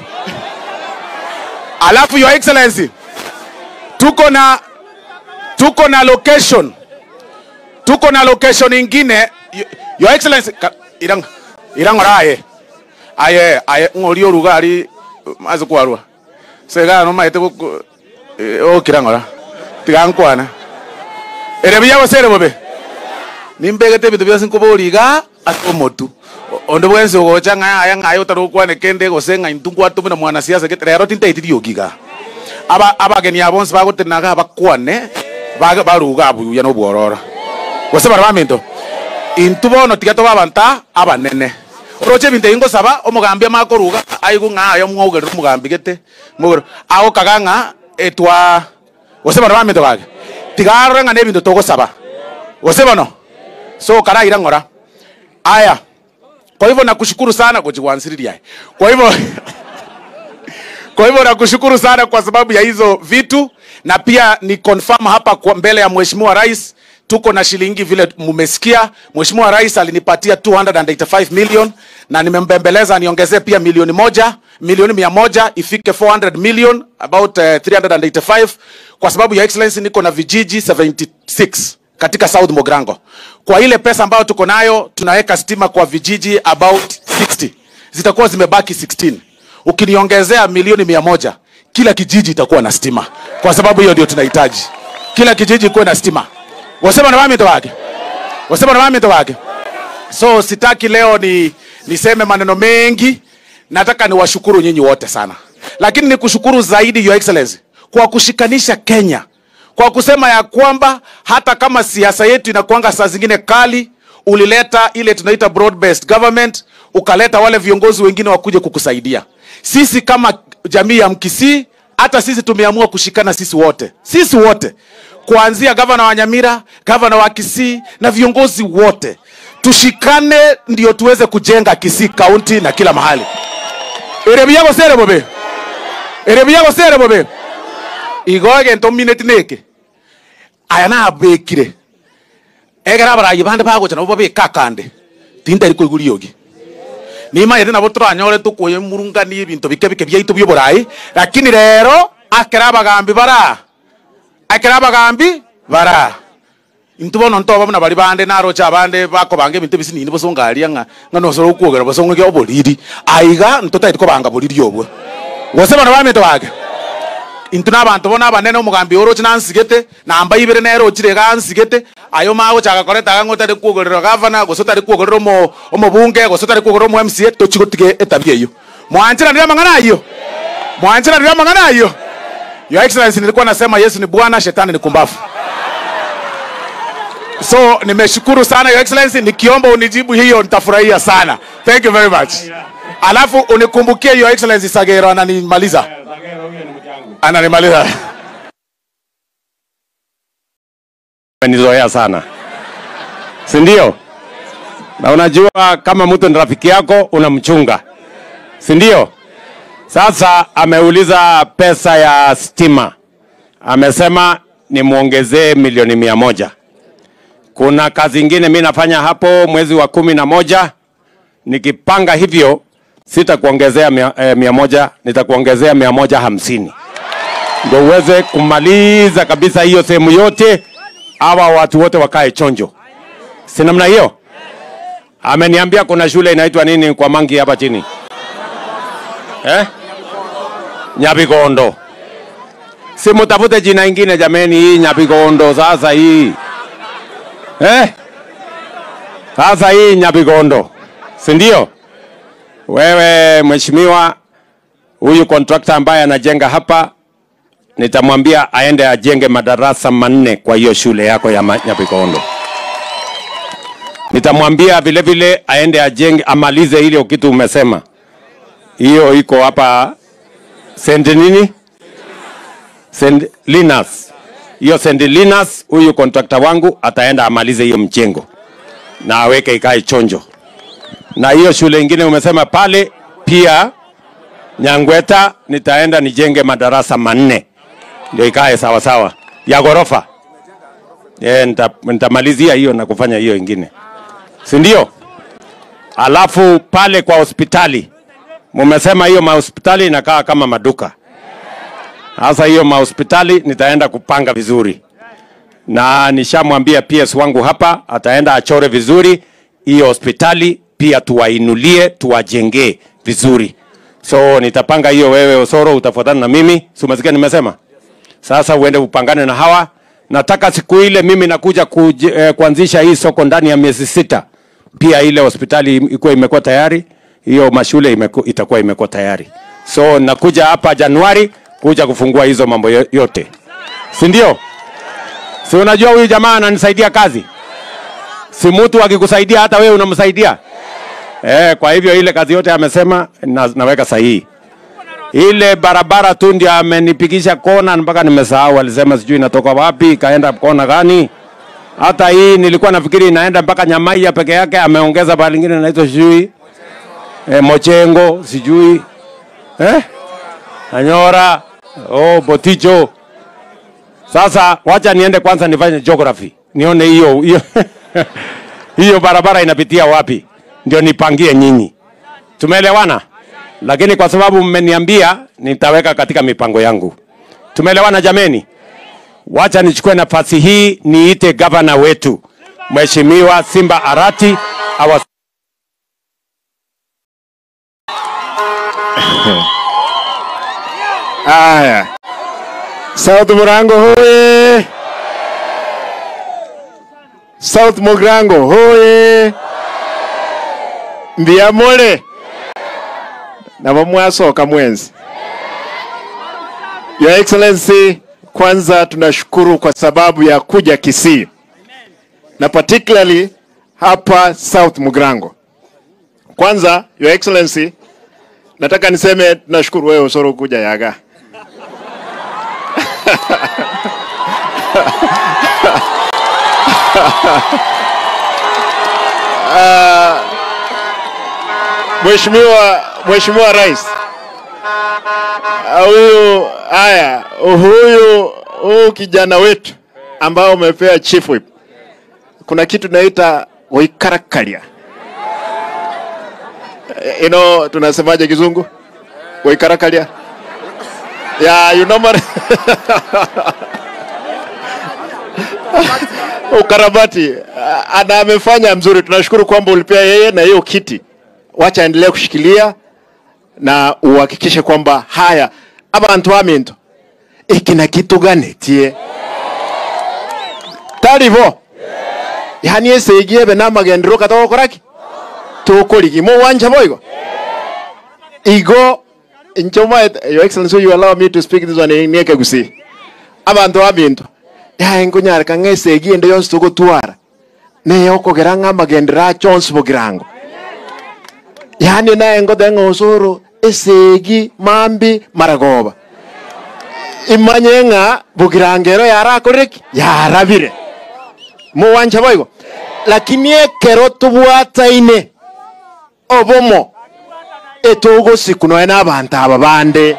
Alafu your excellency, tuko na tuko na location tuko na location ingine Y- your excellency ka- irang irangoraye aye aye ngori orugari maze kwarwa sega no maite ko o kirangora tigankwana ere biya basere bobe nimbegete bitu byose nkoboriga atomotu ondo bwense ugocha ng'a aya ng'ayo tarukwane kende gosenga intungu atumina mwana siasa gete rero tintaitiri ogiga aba abageni abonse bagotenaga abakwane baga baruga abuya no bworora gose bara baminto intu bono tiga to babanta abanene oroche binte ingo saba omugambi amakoruga aigu ng'ayo mwaugerera omugambi gete mwaugerera ago kagang'a etwa gose bara baminto gage tiga arore ng'a na ebinto togosaba gose bono so karaira ng'ora aya kwa hivyo nakushukuru sana kujiwansiriria kwa hivyo kwa hivyo nakushukuru sana kwa sababu ya hizo vitu na pia ni confirm hapa kwa mbele ya mheshimiwa rais tuko na shilingi vile mmesikia mheshimiwa rais alinipatia 285 million na nimembembeleza niongezee pia milioni moja milioni mia moja ifike 400 million about uh, 385 kwa sababu ya excellency niko na vijiji 76 katika South Mogrango. Kwa ile pesa ambayo tuko nayo tunaweka stima kwa vijiji about 60. Zitakuwa zimebaki 16. Ukiniongezea milioni mia moja, kila kijiji itakuwa na stima. Kwa sababu hiyo ndio tunahitaji. Kila kijiji kuwe na stima. Wasema na mami wake. Wasema na mami wake. So sitaki leo ni niseme maneno mengi, nataka niwashukuru nyinyi wote sana, lakini nikushukuru zaidi Your Excellency kwa kushikanisha Kenya, kwa kusema ya kwamba hata kama siasa yetu inakuanga saa zingine kali, ulileta ile tunaita broad based government, ukaleta wale viongozi wengine wakuje kukusaidia. Sisi kama jamii ya Mkisii, hata sisi tumeamua kushikana sisi wote, sisi wote kuanzia gavana wa Nyamira, gavana wa Kisii na viongozi wote tushikane ndio tuweze kujenga Kisii kaunti na kila mahali. Erebi yago sere bobe. Erebi yago sere bobe. Igoge nto minute neke. Aya na abekire. Egera barayi bande bago chana bobe kakande. Tinda iko iguriogi. Nima yete nabo turanyore tukuye murungani ibintu bike bike byaitu by'uburayi lakini rero akera abagambi bara akera abagambi bara intu bono ntoba buna bari bande narocha abande bakobanga ebintu ebisinini bosongaria ng'a ng'a nosoro okwogera bosong'e oboriri aiga ntotaiti kobanga boriri obwo gose bano bamete bage intu n'abantu bono abanene omogambi oroche nansigete namba ibere nerochire iga ansigete ayo magochaka koreta iga ng'a otari kwogerera gavana gose otari kwogerera omo omobunge gose otari kwogerera omo mca tochi gotige etabia eyo mwanchiranire amang'ana ayo mwanchiranire amang'ana ayo your excellency nilikuwa nasema yesu ni bwana shetani ni kumbafu so nimeshukuru sana your excellency nikiomba unijibu hiyo nitafurahia sana thank you very much alafu unikumbukie your excellency sagero ananimaliza Sagero huyo ni mjangu. ananimaliza Umenizoea sana, si ndio? Na unajua kama mtu ni rafiki yako unamchunga, si ndio? Sasa ameuliza pesa ya stima, amesema nimwongezee milioni mia moja. Kuna kazi ingine mi nafanya hapo mwezi wa kumi na moja, nikipanga hivyo sitakuongezea mia, eh, mia moja, nitakuongezea mia moja hamsini ndio uweze kumaliza kabisa hiyo sehemu yote, hawa watu wote wakae chonjo, si namna hiyo? Ameniambia kuna shule inaitwa nini kwa mangi hapa chini eh? Nyabigondo. Si mutafute jina ingine jameni, hii Nyabigondo sasa hii eh? Sasa hii Nyabigondo, si ndio? Wewe mheshimiwa, huyu contractor ambaye anajenga hapa nitamwambia aende ajenge madarasa manne kwa hiyo shule yako ya Ma- Nyapikondo. Nitamwambia vile vile aende ajenge, amalize ile kitu umesema, hiyo iko hapa St nini, St Linus, hiyo St Linus. Huyu contractor wangu ataenda amalize hiyo mjengo na aweke ikae chonjo, na hiyo shule ingine umesema pale pia Nyangweta, nitaenda nijenge madarasa manne ndio ikae sawa sawa ya ghorofa. Eh, nita, nitamalizia hiyo na kufanya hiyo ingine, si ndio? Alafu pale kwa hospitali mumesema hiyo mahospitali inakaa kama maduka. Sasa hiyo mahospitali nitaenda kupanga vizuri, na nishamwambia PS wangu hapa ataenda achore vizuri hiyo hospitali, pia tuwainulie, tuwajengee vizuri. So nitapanga hiyo, wewe Osoro utafuatana na mimi, si umesikia nimesema? Sasa uende upangane na hawa. Nataka siku ile mimi nakuja kuj, eh, kuanzisha hii soko ndani ya miezi sita, pia ile hospitali ikuwa imekuwa tayari, hiyo mashule imeku, itakuwa imekuwa tayari. So nakuja hapa Januari kuja kufungua hizo mambo yo- yote, si ndio? Si unajua huyu jamaa ananisaidia kazi, si mtu akikusaidia hata wewe unamsaidia eh. Kwa hivyo ile kazi yote amesema na, naweka sahihi ile barabara tu ndio amenipigisha kona mpaka nimesahau, alisema sijui inatoka wapi ikaenda kona gani. Hata hii nilikuwa nafikiri inaenda mpaka Nyamaiya peke yake, ameongeza pale lingine inaitwa sijui e, Mochengo sijui eh? Anyora oh, Boticho. Sasa wacha niende kwanza nifanye geography nione hiyo hiyo hiyo barabara inapitia wapi, ndio nipangie nyinyi. Tumeelewana? lakini kwa sababu mmeniambia nitaweka katika mipango yangu. Tumeelewana jameni? Wacha nichukue nafasi hii niite gavana wetu Mheshimiwa Simba Arati awa Aya, South Murango hoye! South Murango hoye! Mbiamole nabo mwasoka mwenzi. Your Excellency, kwanza tunashukuru kwa sababu ya kuja Kisii na particularly hapa South Mugrango. Kwanza, Your Excellency, nataka niseme tunashukuru wewe Osoro kuja Yaga. Ah, Mheshimiwa Mheshimiwa Rais, ah, huyu haya huyu huyu kijana wetu ambao umepewa chief whip, kuna kitu naita waikarakkaria you know, tunasemaje kizungu waikarakkaria yeah, you know mar- ukarabati Ah, na amefanya mzuri. Tunashukuru kwamba ulipea yeye na hiyo kiti, wacha aendelee kushikilia na uhakikishe kwamba haya abantu baminto ikina kitu gani tie taribo yani eseigie be namagendero katogokoraki tukurigi mo wanja boigo igo nchoma your excellency you allow me to speak this one nieke gusi abantu babinto yae nkunyareka ng'eseigie ende yonsi tugotwara neye okogera ng'amagendero achonsi bogirango yani naye ngothe ng'osoro esegi mambi maragoba imanye ng'a bugirangero yarakoreki yarabire muwanja boigo lakini ekero tubwataine obomo etogosiku noe n'abantu aba bande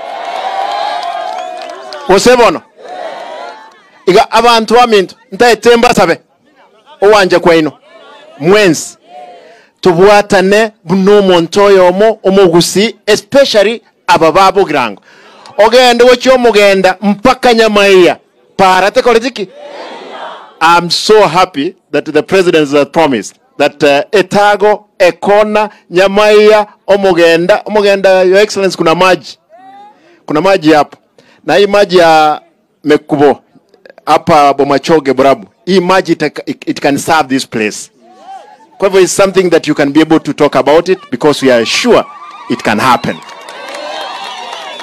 gose bono iga abantu baminto ntaete mbasabe owanje kwaino mwensi tubwatane buna omonto oyo omo omogusi especially aba babugirango ogende gochi omogenda mpaka nyamaiya para tekoretiki i'm so happy that the president has promised that uh, etago ekona nyamaiya omogenda omogenda your excellence kuna maji kuna maji hapo na hii maji ya mekubo hapa bomachoge borabu hii maji ita- it, it can serve this place kwa hivyo it's something that you can be able to talk about it because we are sure it can happen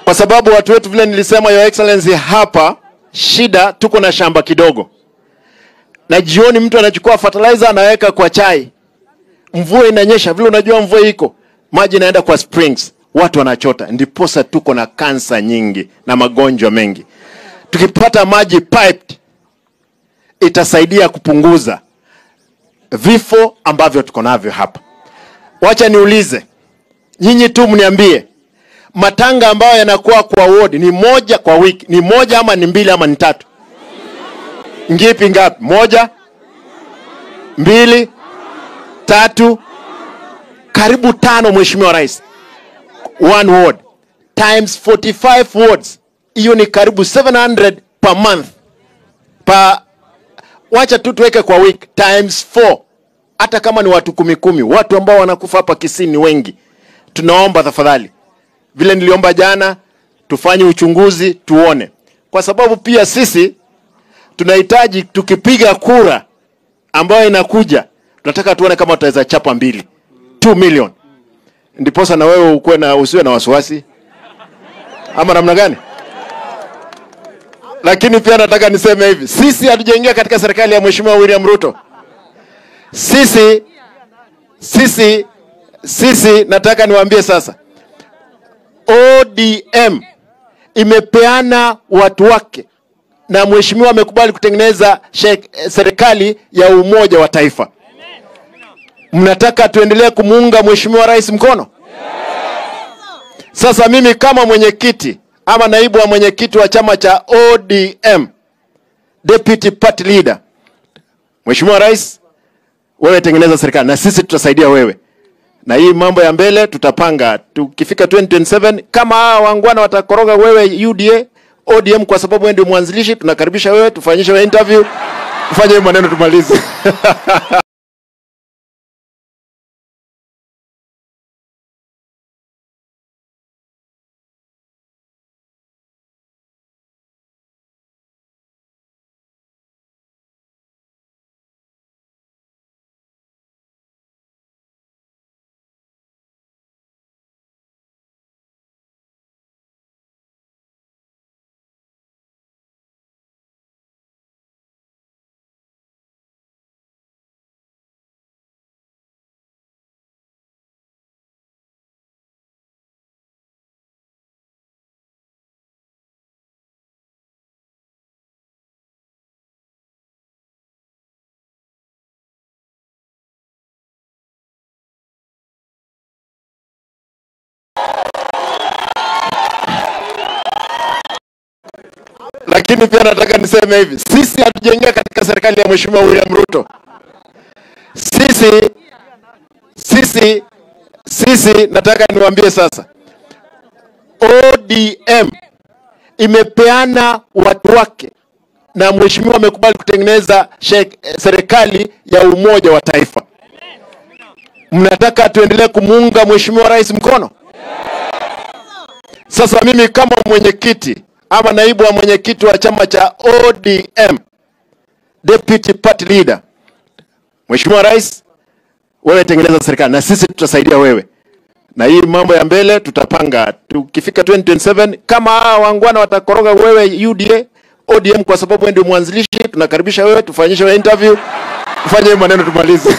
kwa sababu watu wetu, vile nilisema, Your Excellency, hapa shida, tuko na shamba kidogo, na jioni mtu anachukua fertilizer anaweka kwa chai, mvua inanyesha, vile unajua mvua iko, maji inaenda kwa springs, watu wanachota, ndiposa tuko na kansa nyingi na magonjwa mengi. Tukipata maji piped, itasaidia kupunguza vifo ambavyo tuko navyo hapa. Wacha niulize nyinyi tu mniambie, matanga ambayo yanakuwa kwa ward ni moja kwa wiki, ni moja ama ni mbili ama ni tatu? Ngipi ngapi? Moja, mbili, tatu, karibu tano, Mheshimiwa Rais. One ward times 45 wards, hiyo ni karibu 700 per month pa wacha tu tuweke kwa week times 4 hata kama ni watu kumi kumi, watu ambao wanakufa hapa Kisii ni wengi. Tunaomba tafadhali, vile niliomba jana, tufanye uchunguzi tuone, kwa sababu pia sisi tunahitaji tukipiga kura ambayo inakuja, tunataka tuone kama tutaweza chapa mbili 2 million, ndiposa na wewe ukuwe na usiwe na wasiwasi, ama namna gani? Lakini pia nataka niseme hivi, sisi hatujaingia katika serikali ya Mheshimiwa William Ruto. Sisi sisi sisi, nataka niwaambie sasa, ODM imepeana watu wake na mheshimiwa amekubali kutengeneza shek- serikali ya umoja wa taifa. Mnataka tuendelee kumuunga mheshimiwa rais mkono? Sasa mimi kama mwenyekiti ama naibu wa mwenyekiti wa chama cha ODM, deputy party leader, mheshimiwa rais, wewe tengeneza serikali na sisi tutasaidia wewe, na hii mambo ya mbele tutapanga. Tukifika 2027 kama hawa wangwana watakoroga wewe UDA ODM, kwa sababu wewe ndio mwanzilishi, tunakaribisha wewe, tufanyishe wewe interview, tufanye hiyo maneno tumalize. Lakini pia nataka niseme hivi, sisi hatujaingia katika serikali ya Mheshimiwa William Ruto. Sisi sisi sisi, nataka niwaambie sasa, ODM imepeana watu wake na mheshimiwa amekubali kutengeneza shek- serikali ya umoja wa taifa. Mnataka tuendelee kumuunga mheshimiwa rais mkono? Sasa mimi kama mwenyekiti ama naibu wa mwenyekiti wa chama cha ODM, deputy party leader, mheshimiwa rais, wewe tengeneza serikali na sisi tutasaidia wewe, na hii mambo ya mbele tutapanga. Tukifika 2027 kama hawa wangwana watakoroga wewe UDA ODM, kwa sababu wewe ndio mwanzilishi, tunakaribisha wewe, tufanyishe wewe interview, tufanye hiyo maneno tumalize.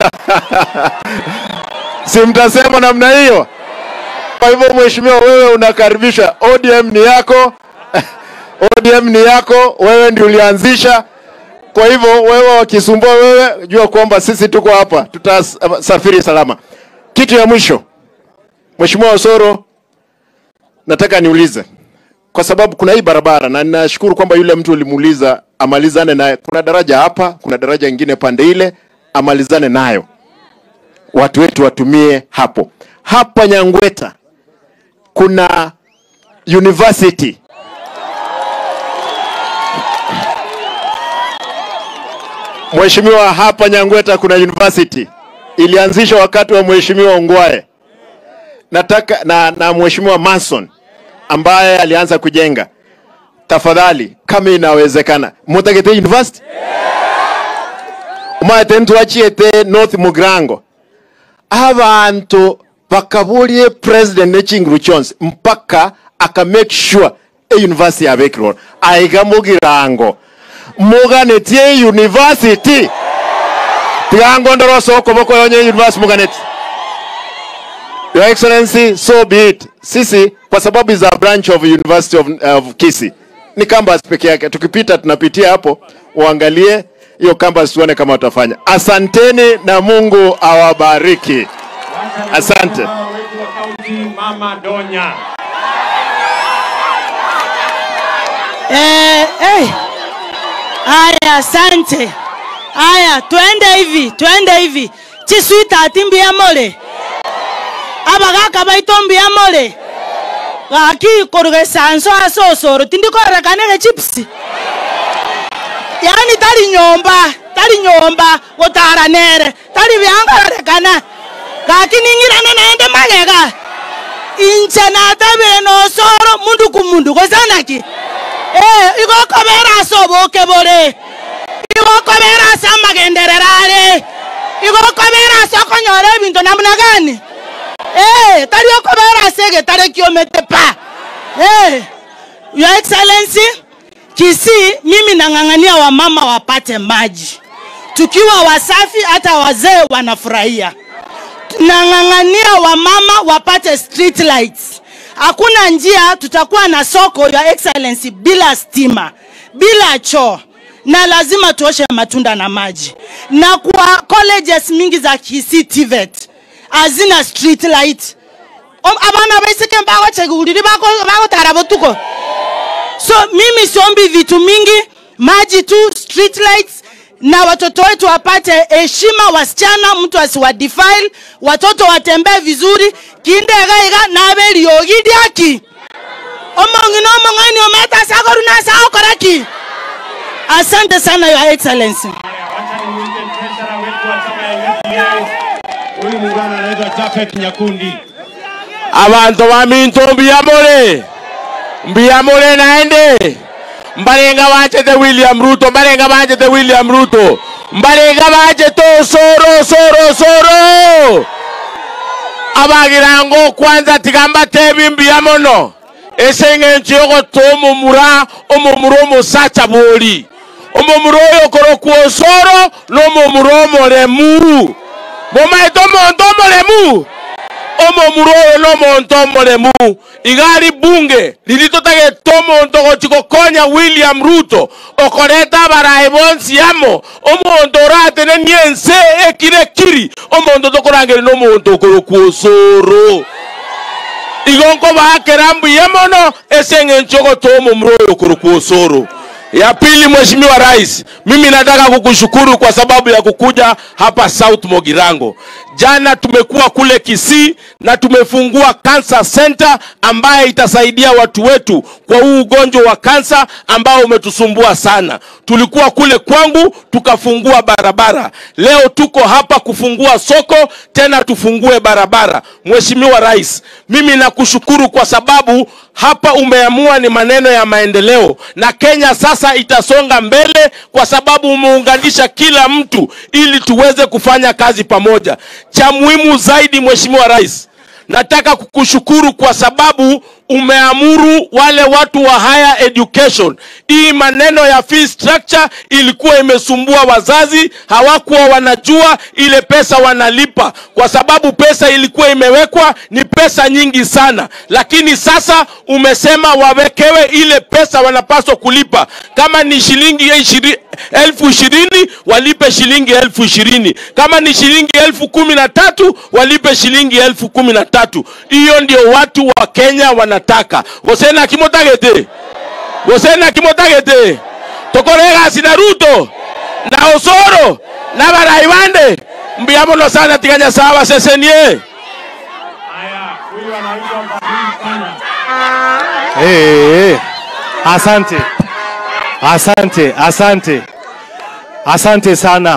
si mtasema namna hiyo? Kwa hivyo mheshimiwa, wewe unakaribisha. ODM ni yako, ODM ni yako, wewe ndio ulianzisha. Kwa hivyo wewe wakisumbua wewe, jua kwamba sisi tuko hapa, tutasafiri salama. Kitu ya mwisho, Mheshimiwa Osoro, nataka niulize kwa sababu kuna hii barabara na ninashukuru kwamba yule mtu ulimuuliza amalizane naye. Kuna daraja hapa, kuna daraja ingine pande ile, amalizane nayo, watu wetu watumie hapo. Hapa Nyangweta kuna university Mheshimiwa, hapa Nyangweta kuna university ilianzishwa wakati wa Mheshimiwa Ongwae nataka na, na Mheshimiwa Mason ambaye alianza kujenga. Tafadhali, kama inawezekana, mutagete university umaete ntwachiete North Mugrango abantu bakaburie president n'ekinguru kyonse mpaka aka make sure e university yabekirwo aiga mugirango muganetie university tigango ndoro soko boko yonye university muganeti Your Excellency, so be it. Sisi kwa sababu is a branch of University of, of Kisii ni campus peke yake. Tukipita tunapitia hapo, uangalie hiyo campus tuone kama watafanya. Asanteni na Mungu awabariki. Asante. Wetu wa kaunti Mama Donya. Eh, eh. Aya, asante. Aya, twende hivi, twende hivi. Chiswita atimbia mole. Abagaka baitombia mole. Gaki koruge sanso asosoro tindikorekanege chipsi. Yani tari nyomba, tari nyomba gotara nere, tari byangarekana. Gaki ningirane naende magega. Inche natabire nosoro mundu kumundu gosanaki. Eh, igokobera asoboke bore. Igokobera ase amagenderera are. Igokobera ase okonyora ebinto namna gani? Eh, tari okobera ase egetare kiomete pa. Eh, Your Excellency, Kisii mimi nang'ang'ania wamama wapate maji. Tukiwa wasafi hata wazee wanafurahia. Nang'ang'ania wamama wapate street lights. Hakuna njia tutakuwa na soko Your Excellency bila stima, bila choo na lazima tuoshe matunda na maji. Na kwa colleges mingi za Kisii TVET hazina street light. Om- abana baisike mbago cheguliri bako bako tarabotuko. So mimi siombi vitu mingi, maji tu, street lights na watoto wetu wapate heshima, wasichana mtu asiwadefile, watoto watembee vizuri kindegaiga nabeliogidiaki omongi nomong'ani ometa sakoru nasaokoraki asante sana your excellency Haya, wacha nimuite treasurer wetu wa chama ya UDA. Huyu muungano anaitwa Japhet Nyakundi. abantu baminto mbiyamole mbiyamole naende mbalenga bachete william ruto mbalenga bachete william ruto mbalenga bachete osoro osoro osoro abagirango kwanza tigamba tebi mbiyamono eseng'encho yogoto omomura omomura omosacha bori omomura oyo okorokwa osoro n'omomura omoremu momaete omonto omoremu omomuro oyo n'omonto omoremu igari bunge lilitotagete omonto gochi gokonya william ruto okoreta abarayi bonsi amo omonto oratenenie ense ekire kiri omonto tokorangeri n'omonto okorokwa osoro igo nkobakera mbuya mono ase eng'encho goto omomuro oyo okorokwa osoro ya pili mheshimiwa rais mimi nataka kukushukuru kwa sababu ya kukuja hapa south mogirango jana tumekuwa kule kisii na tumefungua cancer center ambaye itasaidia watu wetu kwa huu ugonjwa wa kansa ambao umetusumbua sana tulikuwa kule kwangu tukafungua barabara leo tuko hapa kufungua soko tena tufungue barabara mheshimiwa rais mimi nakushukuru kwa sababu hapa umeamua ni maneno ya maendeleo na kenya sasa itasonga mbele kwa sababu umeunganisha kila mtu ili tuweze kufanya kazi pamoja cha muhimu zaidi mheshimiwa rais nataka kukushukuru kwa sababu umeamuru wale watu wa higher education hii maneno ya fee structure ilikuwa imesumbua wazazi hawakuwa wanajua ile pesa wanalipa kwa sababu pesa ilikuwa imewekwa ni pesa nyingi sana lakini sasa umesema wawekewe ile pesa wanapaswa kulipa kama ni shilingi ishiri, elfu ishirini walipe shilingi elfu ishirini kama ni shilingi elfu kumi na tatu walipe shilingi elfu kumi na tatu hiyo ndio watu wa kenya wanataka gosena kimotagete gosena kimotagete tokoregasi na ruto na osoro na barayi bande mbuyamono sana tiganya sawa sesenie Haya, huyu anaitwa Fadhili sana. Hey, hey. Asante, asante, asante, asante sana.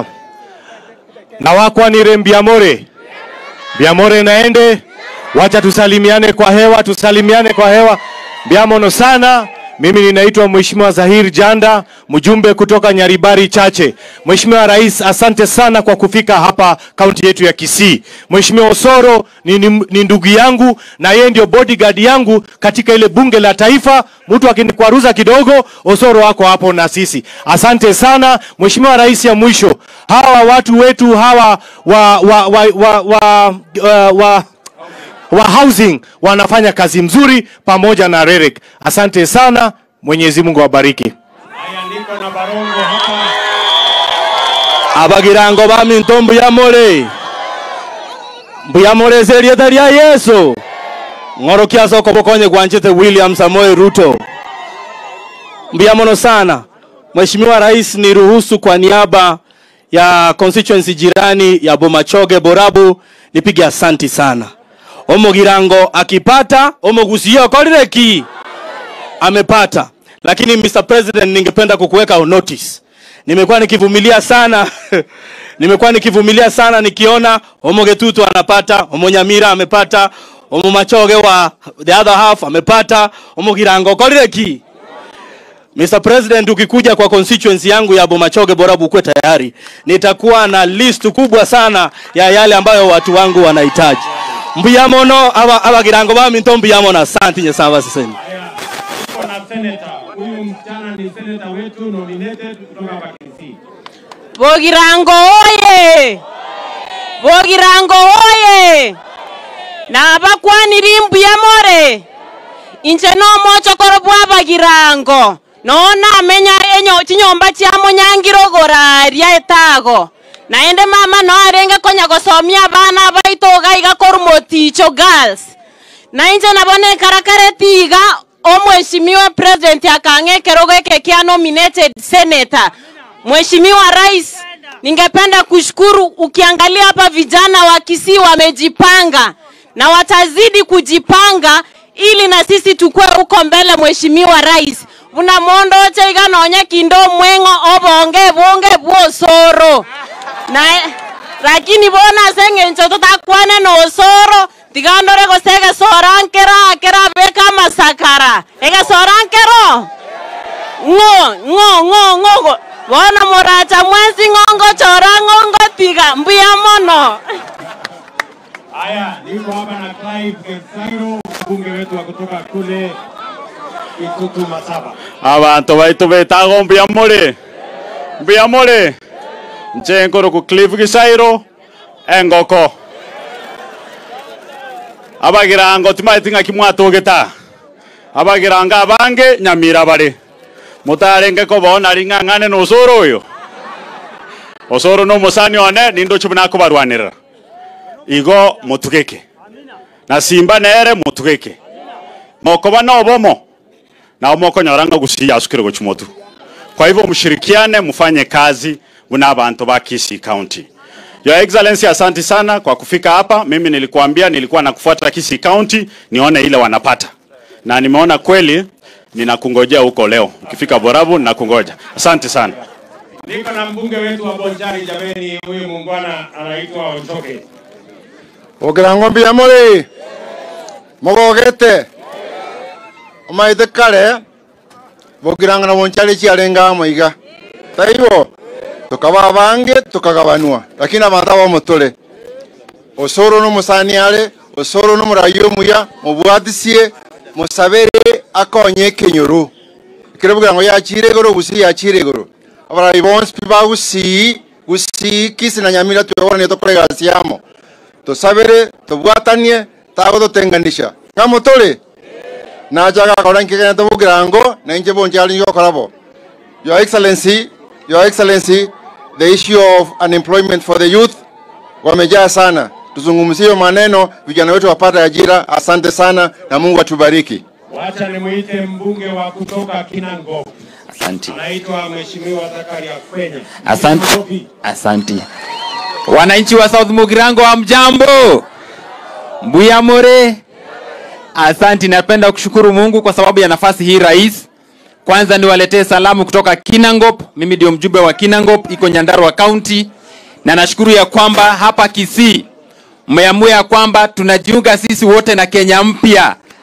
Na wakwanire Mbiamore, Mbiamore naende, wacha tusalimiane kwa hewa, tusalimiane kwa hewa. Mbiamono sana, Mimi ninaitwa Mheshimiwa Zahir Janda, mjumbe kutoka Nyaribari Chache. Mheshimiwa Rais, asante sana kwa kufika hapa kaunti yetu ya Kisii. Mheshimiwa Osoro ni, ni, ni ndugu yangu na yeye ndio bodyguard yangu katika ile bunge la taifa. Mtu akinikwaruza kidogo, Osoro wako hapo na sisi. Asante sana Mheshimiwa Rais. Ya mwisho, hawa watu wetu hawa wa, wa, wa, wa, wa, wa, wa wa housing wanafanya kazi mzuri pamoja na Rerek. Asante sana, Mwenyezi Mungu awabariki. Haya, niko na Barongo hapa. abagirango baminto mbuyamore mbuyamore serieta lya yesu ng'oro kia soko bokonye gwanchete william samoei ruto mbuyamono sana mheshimiwa rais niruhusu kwa niaba ya constituency jirani ya bomachoge borabu nipige asanti sana omogirango akipata omogusio korireki amepata lakini mr president ningependa kukuweka on notice nimekuwa nikivumilia sana nimekuwa nikivumilia sana nikiona omogetutu anapata omonyamira amepata omomachoge wa the other half amepata omogirango korireki Mr. President, ukikuja kwa constituency yangu ya Bomachoge Borabu ukuwe tayari, nitakuwa na list kubwa sana ya yale ambayo watu wangu wanahitaji. mbuyamono aba abagirango baminto mbuyamono asante nyesaba siseni Haya, niko na senator. Huyu msichana ni senator wetu nominated kutoka hapa Kisii. Bogirango oye! Bogirango oye! Na abakwaniri mbuyamore inche nomochokoro bwa bagirango nona amenya enyo chinyomba chiamo nyangirogora etago naende mama no arenge konya gosomia abana baito gaiga korumoticho girls na inche nabone karakareti iga omweshimiwa president akang'ekero geke kia nominated senator Mheshimiwa Rais, ningependa kushukuru. Ukiangalia hapa vijana wa Kisii wamejipanga na watazidi kujipanga ili na sisi tukue huko mbele. Mheshimiwa Rais, buna mondo cheiga nonya kindo mwengo obonge bonge bwosoro na lakini bona seng'encho totakwane nosoro tigandore gose egesorankera akera beka masakara egesorankero ng'o ng'o ng'o ng'o bona moracha mwezi ng'ongo chora ng'ongo tiga mbuya mono Haya, niko hapa na Clive Getsairo, mbunge wetu wa kutoka kule Itutu Masaba. abantu baitu betago mbuyamore mbuyamore nche nkoro ku cliff gisairo engoko abagirango timaiti ng'aki mwatũgĩta abagirango abange nyamira bari mutarenge kobona ring'ang'ane na ũcũrũ ũyũ ũcũrũ nĩ mũcani one nindochu nakubarwanĩrĩra igo mutugĩke na simba nere mutugĩke mokoba no bomo na mokonyora ng'a gusia asukire gochumotu kwa hivyo mshirikiane mfanye kazi na abantu ba Kisii County Your Excellency, asante sana kwa kufika hapa. Mimi nilikuambia nilikuwa nakufuata Kisii County nione ile wanapata, na nimeona kweli, ninakungojea huko leo. Ukifika Borabu ninakungoja. Asante sana. Niko na mbunge wetu wa Bonchari, jameni, huyu muungwana anaitwa Ochoke. ogirango mbiyamori mogogete omaite kare bogiranga na bonchari chiarenga moiga taibo tukaba bange tukagabanwa lakini abantu abamotore osoro n'omusani are osoro n'omurayi omuya mubwatisie musabere akonye ekenyoro ekero bogirango yachire igoro gusii yachire igoro abarayi bonsi pi bagusii gusii kisi na nyamira tweboranie tokore gasi yamo tusabire tubwatanie tago tutenganisha ng'a muturi najaga akora nkigenete bugirango na inche bonchari nyokorabo your excellency your excellency the issue of unemployment for the youth wamejaa sana tuzungumzie hiyo maneno vijana wetu wapate ajira asante sana na mungu atubariki Wacha nimuite mbunge wa kutoka Kinango, Asante. anaitwa Mheshimiwa Zakaria Kwenya. Asante. Asante. Wananchi wa South Mugirango wa mjambo. Mbuya more. Asante, napenda kushukuru Mungu kwa sababu ya nafasi hii rais. Kwanza niwaletee salamu kutoka Kinangop. Mimi ndio mjumbe wa Kinangop, iko Nyandarua County, na nashukuru ya kwamba hapa Kisii mmeamua ya kwamba tunajiunga sisi wote na Kenya mpya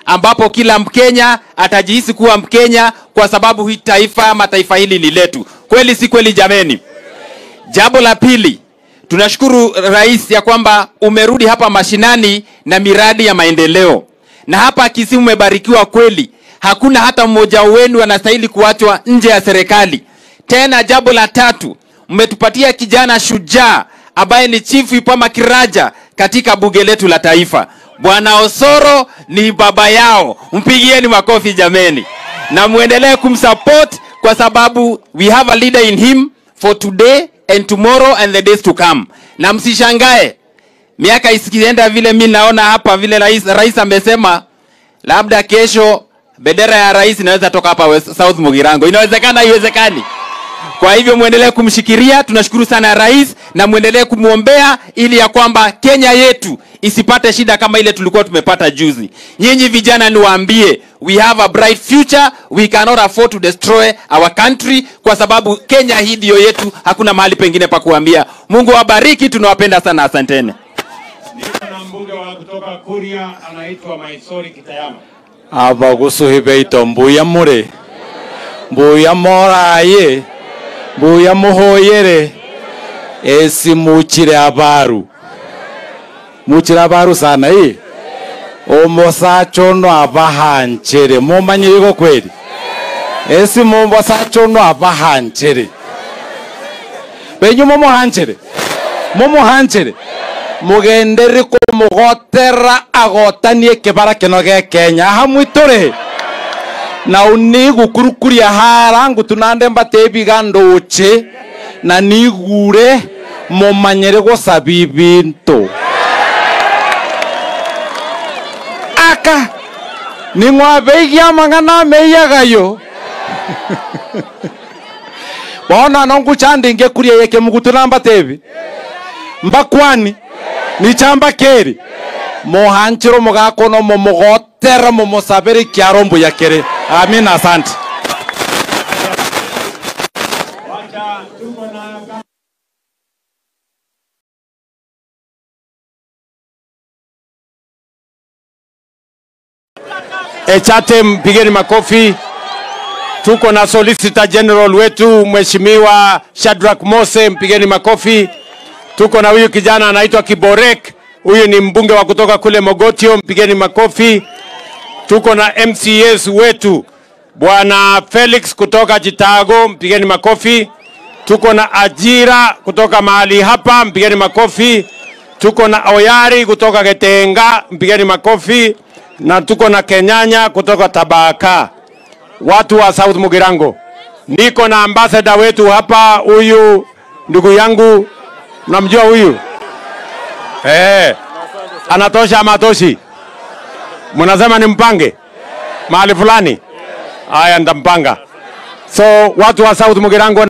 ambapo kila Mkenya atajihisi kuwa Mkenya kwa sababu hii taifa ama taifa hili ni letu. Kweli si kweli jameni? Jambo la pili, tunashukuru rais ya kwamba umerudi hapa mashinani na miradi ya maendeleo, na hapa Kisii umebarikiwa kweli. Hakuna hata mmoja wenu anastahili kuachwa nje ya serikali. Tena jambo la tatu, mmetupatia kijana shujaa ambaye ni Chief Ipama Kiraja katika bunge letu la taifa. Bwana Osoro ni baba yao, mpigieni makofi jameni, na muendelee kumsupport kwa sababu we have a leader in him for today and tomorrow and the days to come. Na msishangae miaka isikienda vile mi naona hapa vile rais, rais amesema labda kesho bendera ya rais inaweza toka hapa West, South Mugirango. Inawezekana, haiwezekani? Kwa hivyo mwendelee kumshikiria. Tunashukuru sana rais, na mwendelee kumwombea ili ya kwamba Kenya yetu isipate shida kama ile tulikuwa tumepata juzi. Nyinyi vijana, niwaambie, we have a bright future, we cannot afford to destroy our country, kwa sababu Kenya hii ndio yetu, hakuna mahali pengine pa kuambia. Mungu awabariki, tunawapenda sana, asanteni. na mbunge wa kutoka Kuria anaitwa Maisori Kitayama. abagusuhibeito mbuya muri mbuya moraye mbuya muhoyere esi muchire abaru muchire abaru sana i omosacho no abahanchere mumanyire go kweli esi momosacho no abahanchere benyu momohanchere momohanchere mugendere kumugotera agotanie kibara kino ge kenya hamwe turi na unigukurukuria hara ngutu nande mbatebiga nduchi na nigure mumanyire gucabi bintu aka ning'wabeigia mang'ana meiyagayo bona no nguchandinge kuria yeke mugutu namba tebi mbakwani ni chamba keri muhanchiro mugakono mumugotera mumusabiri kiaro mbuya kere amina asante Echate, mpigeni makofi. Tuko na Solicitor General wetu Mheshimiwa Shadrack Mose, mpigeni makofi. Tuko na huyu kijana anaitwa Kiborek, huyu ni mbunge wa kutoka kule Mogotio, mpigeni makofi. Tuko na MCS wetu Bwana Felix kutoka Chitago, mpigeni makofi. Tuko na Ajira kutoka mahali hapa, mpigeni makofi. Tuko na Oyari kutoka Getenga, mpigeni makofi. Na tuko na Kenyanya kutoka Tabaka, watu wa South Mugirango. Niko na ambassador wetu hapa, huyu ndugu yangu, namjua huyu eh, anatosha ama atoshi? Mnasema nimpange mahali fulani? Haya, nitampanga. So watu wa South Mugirango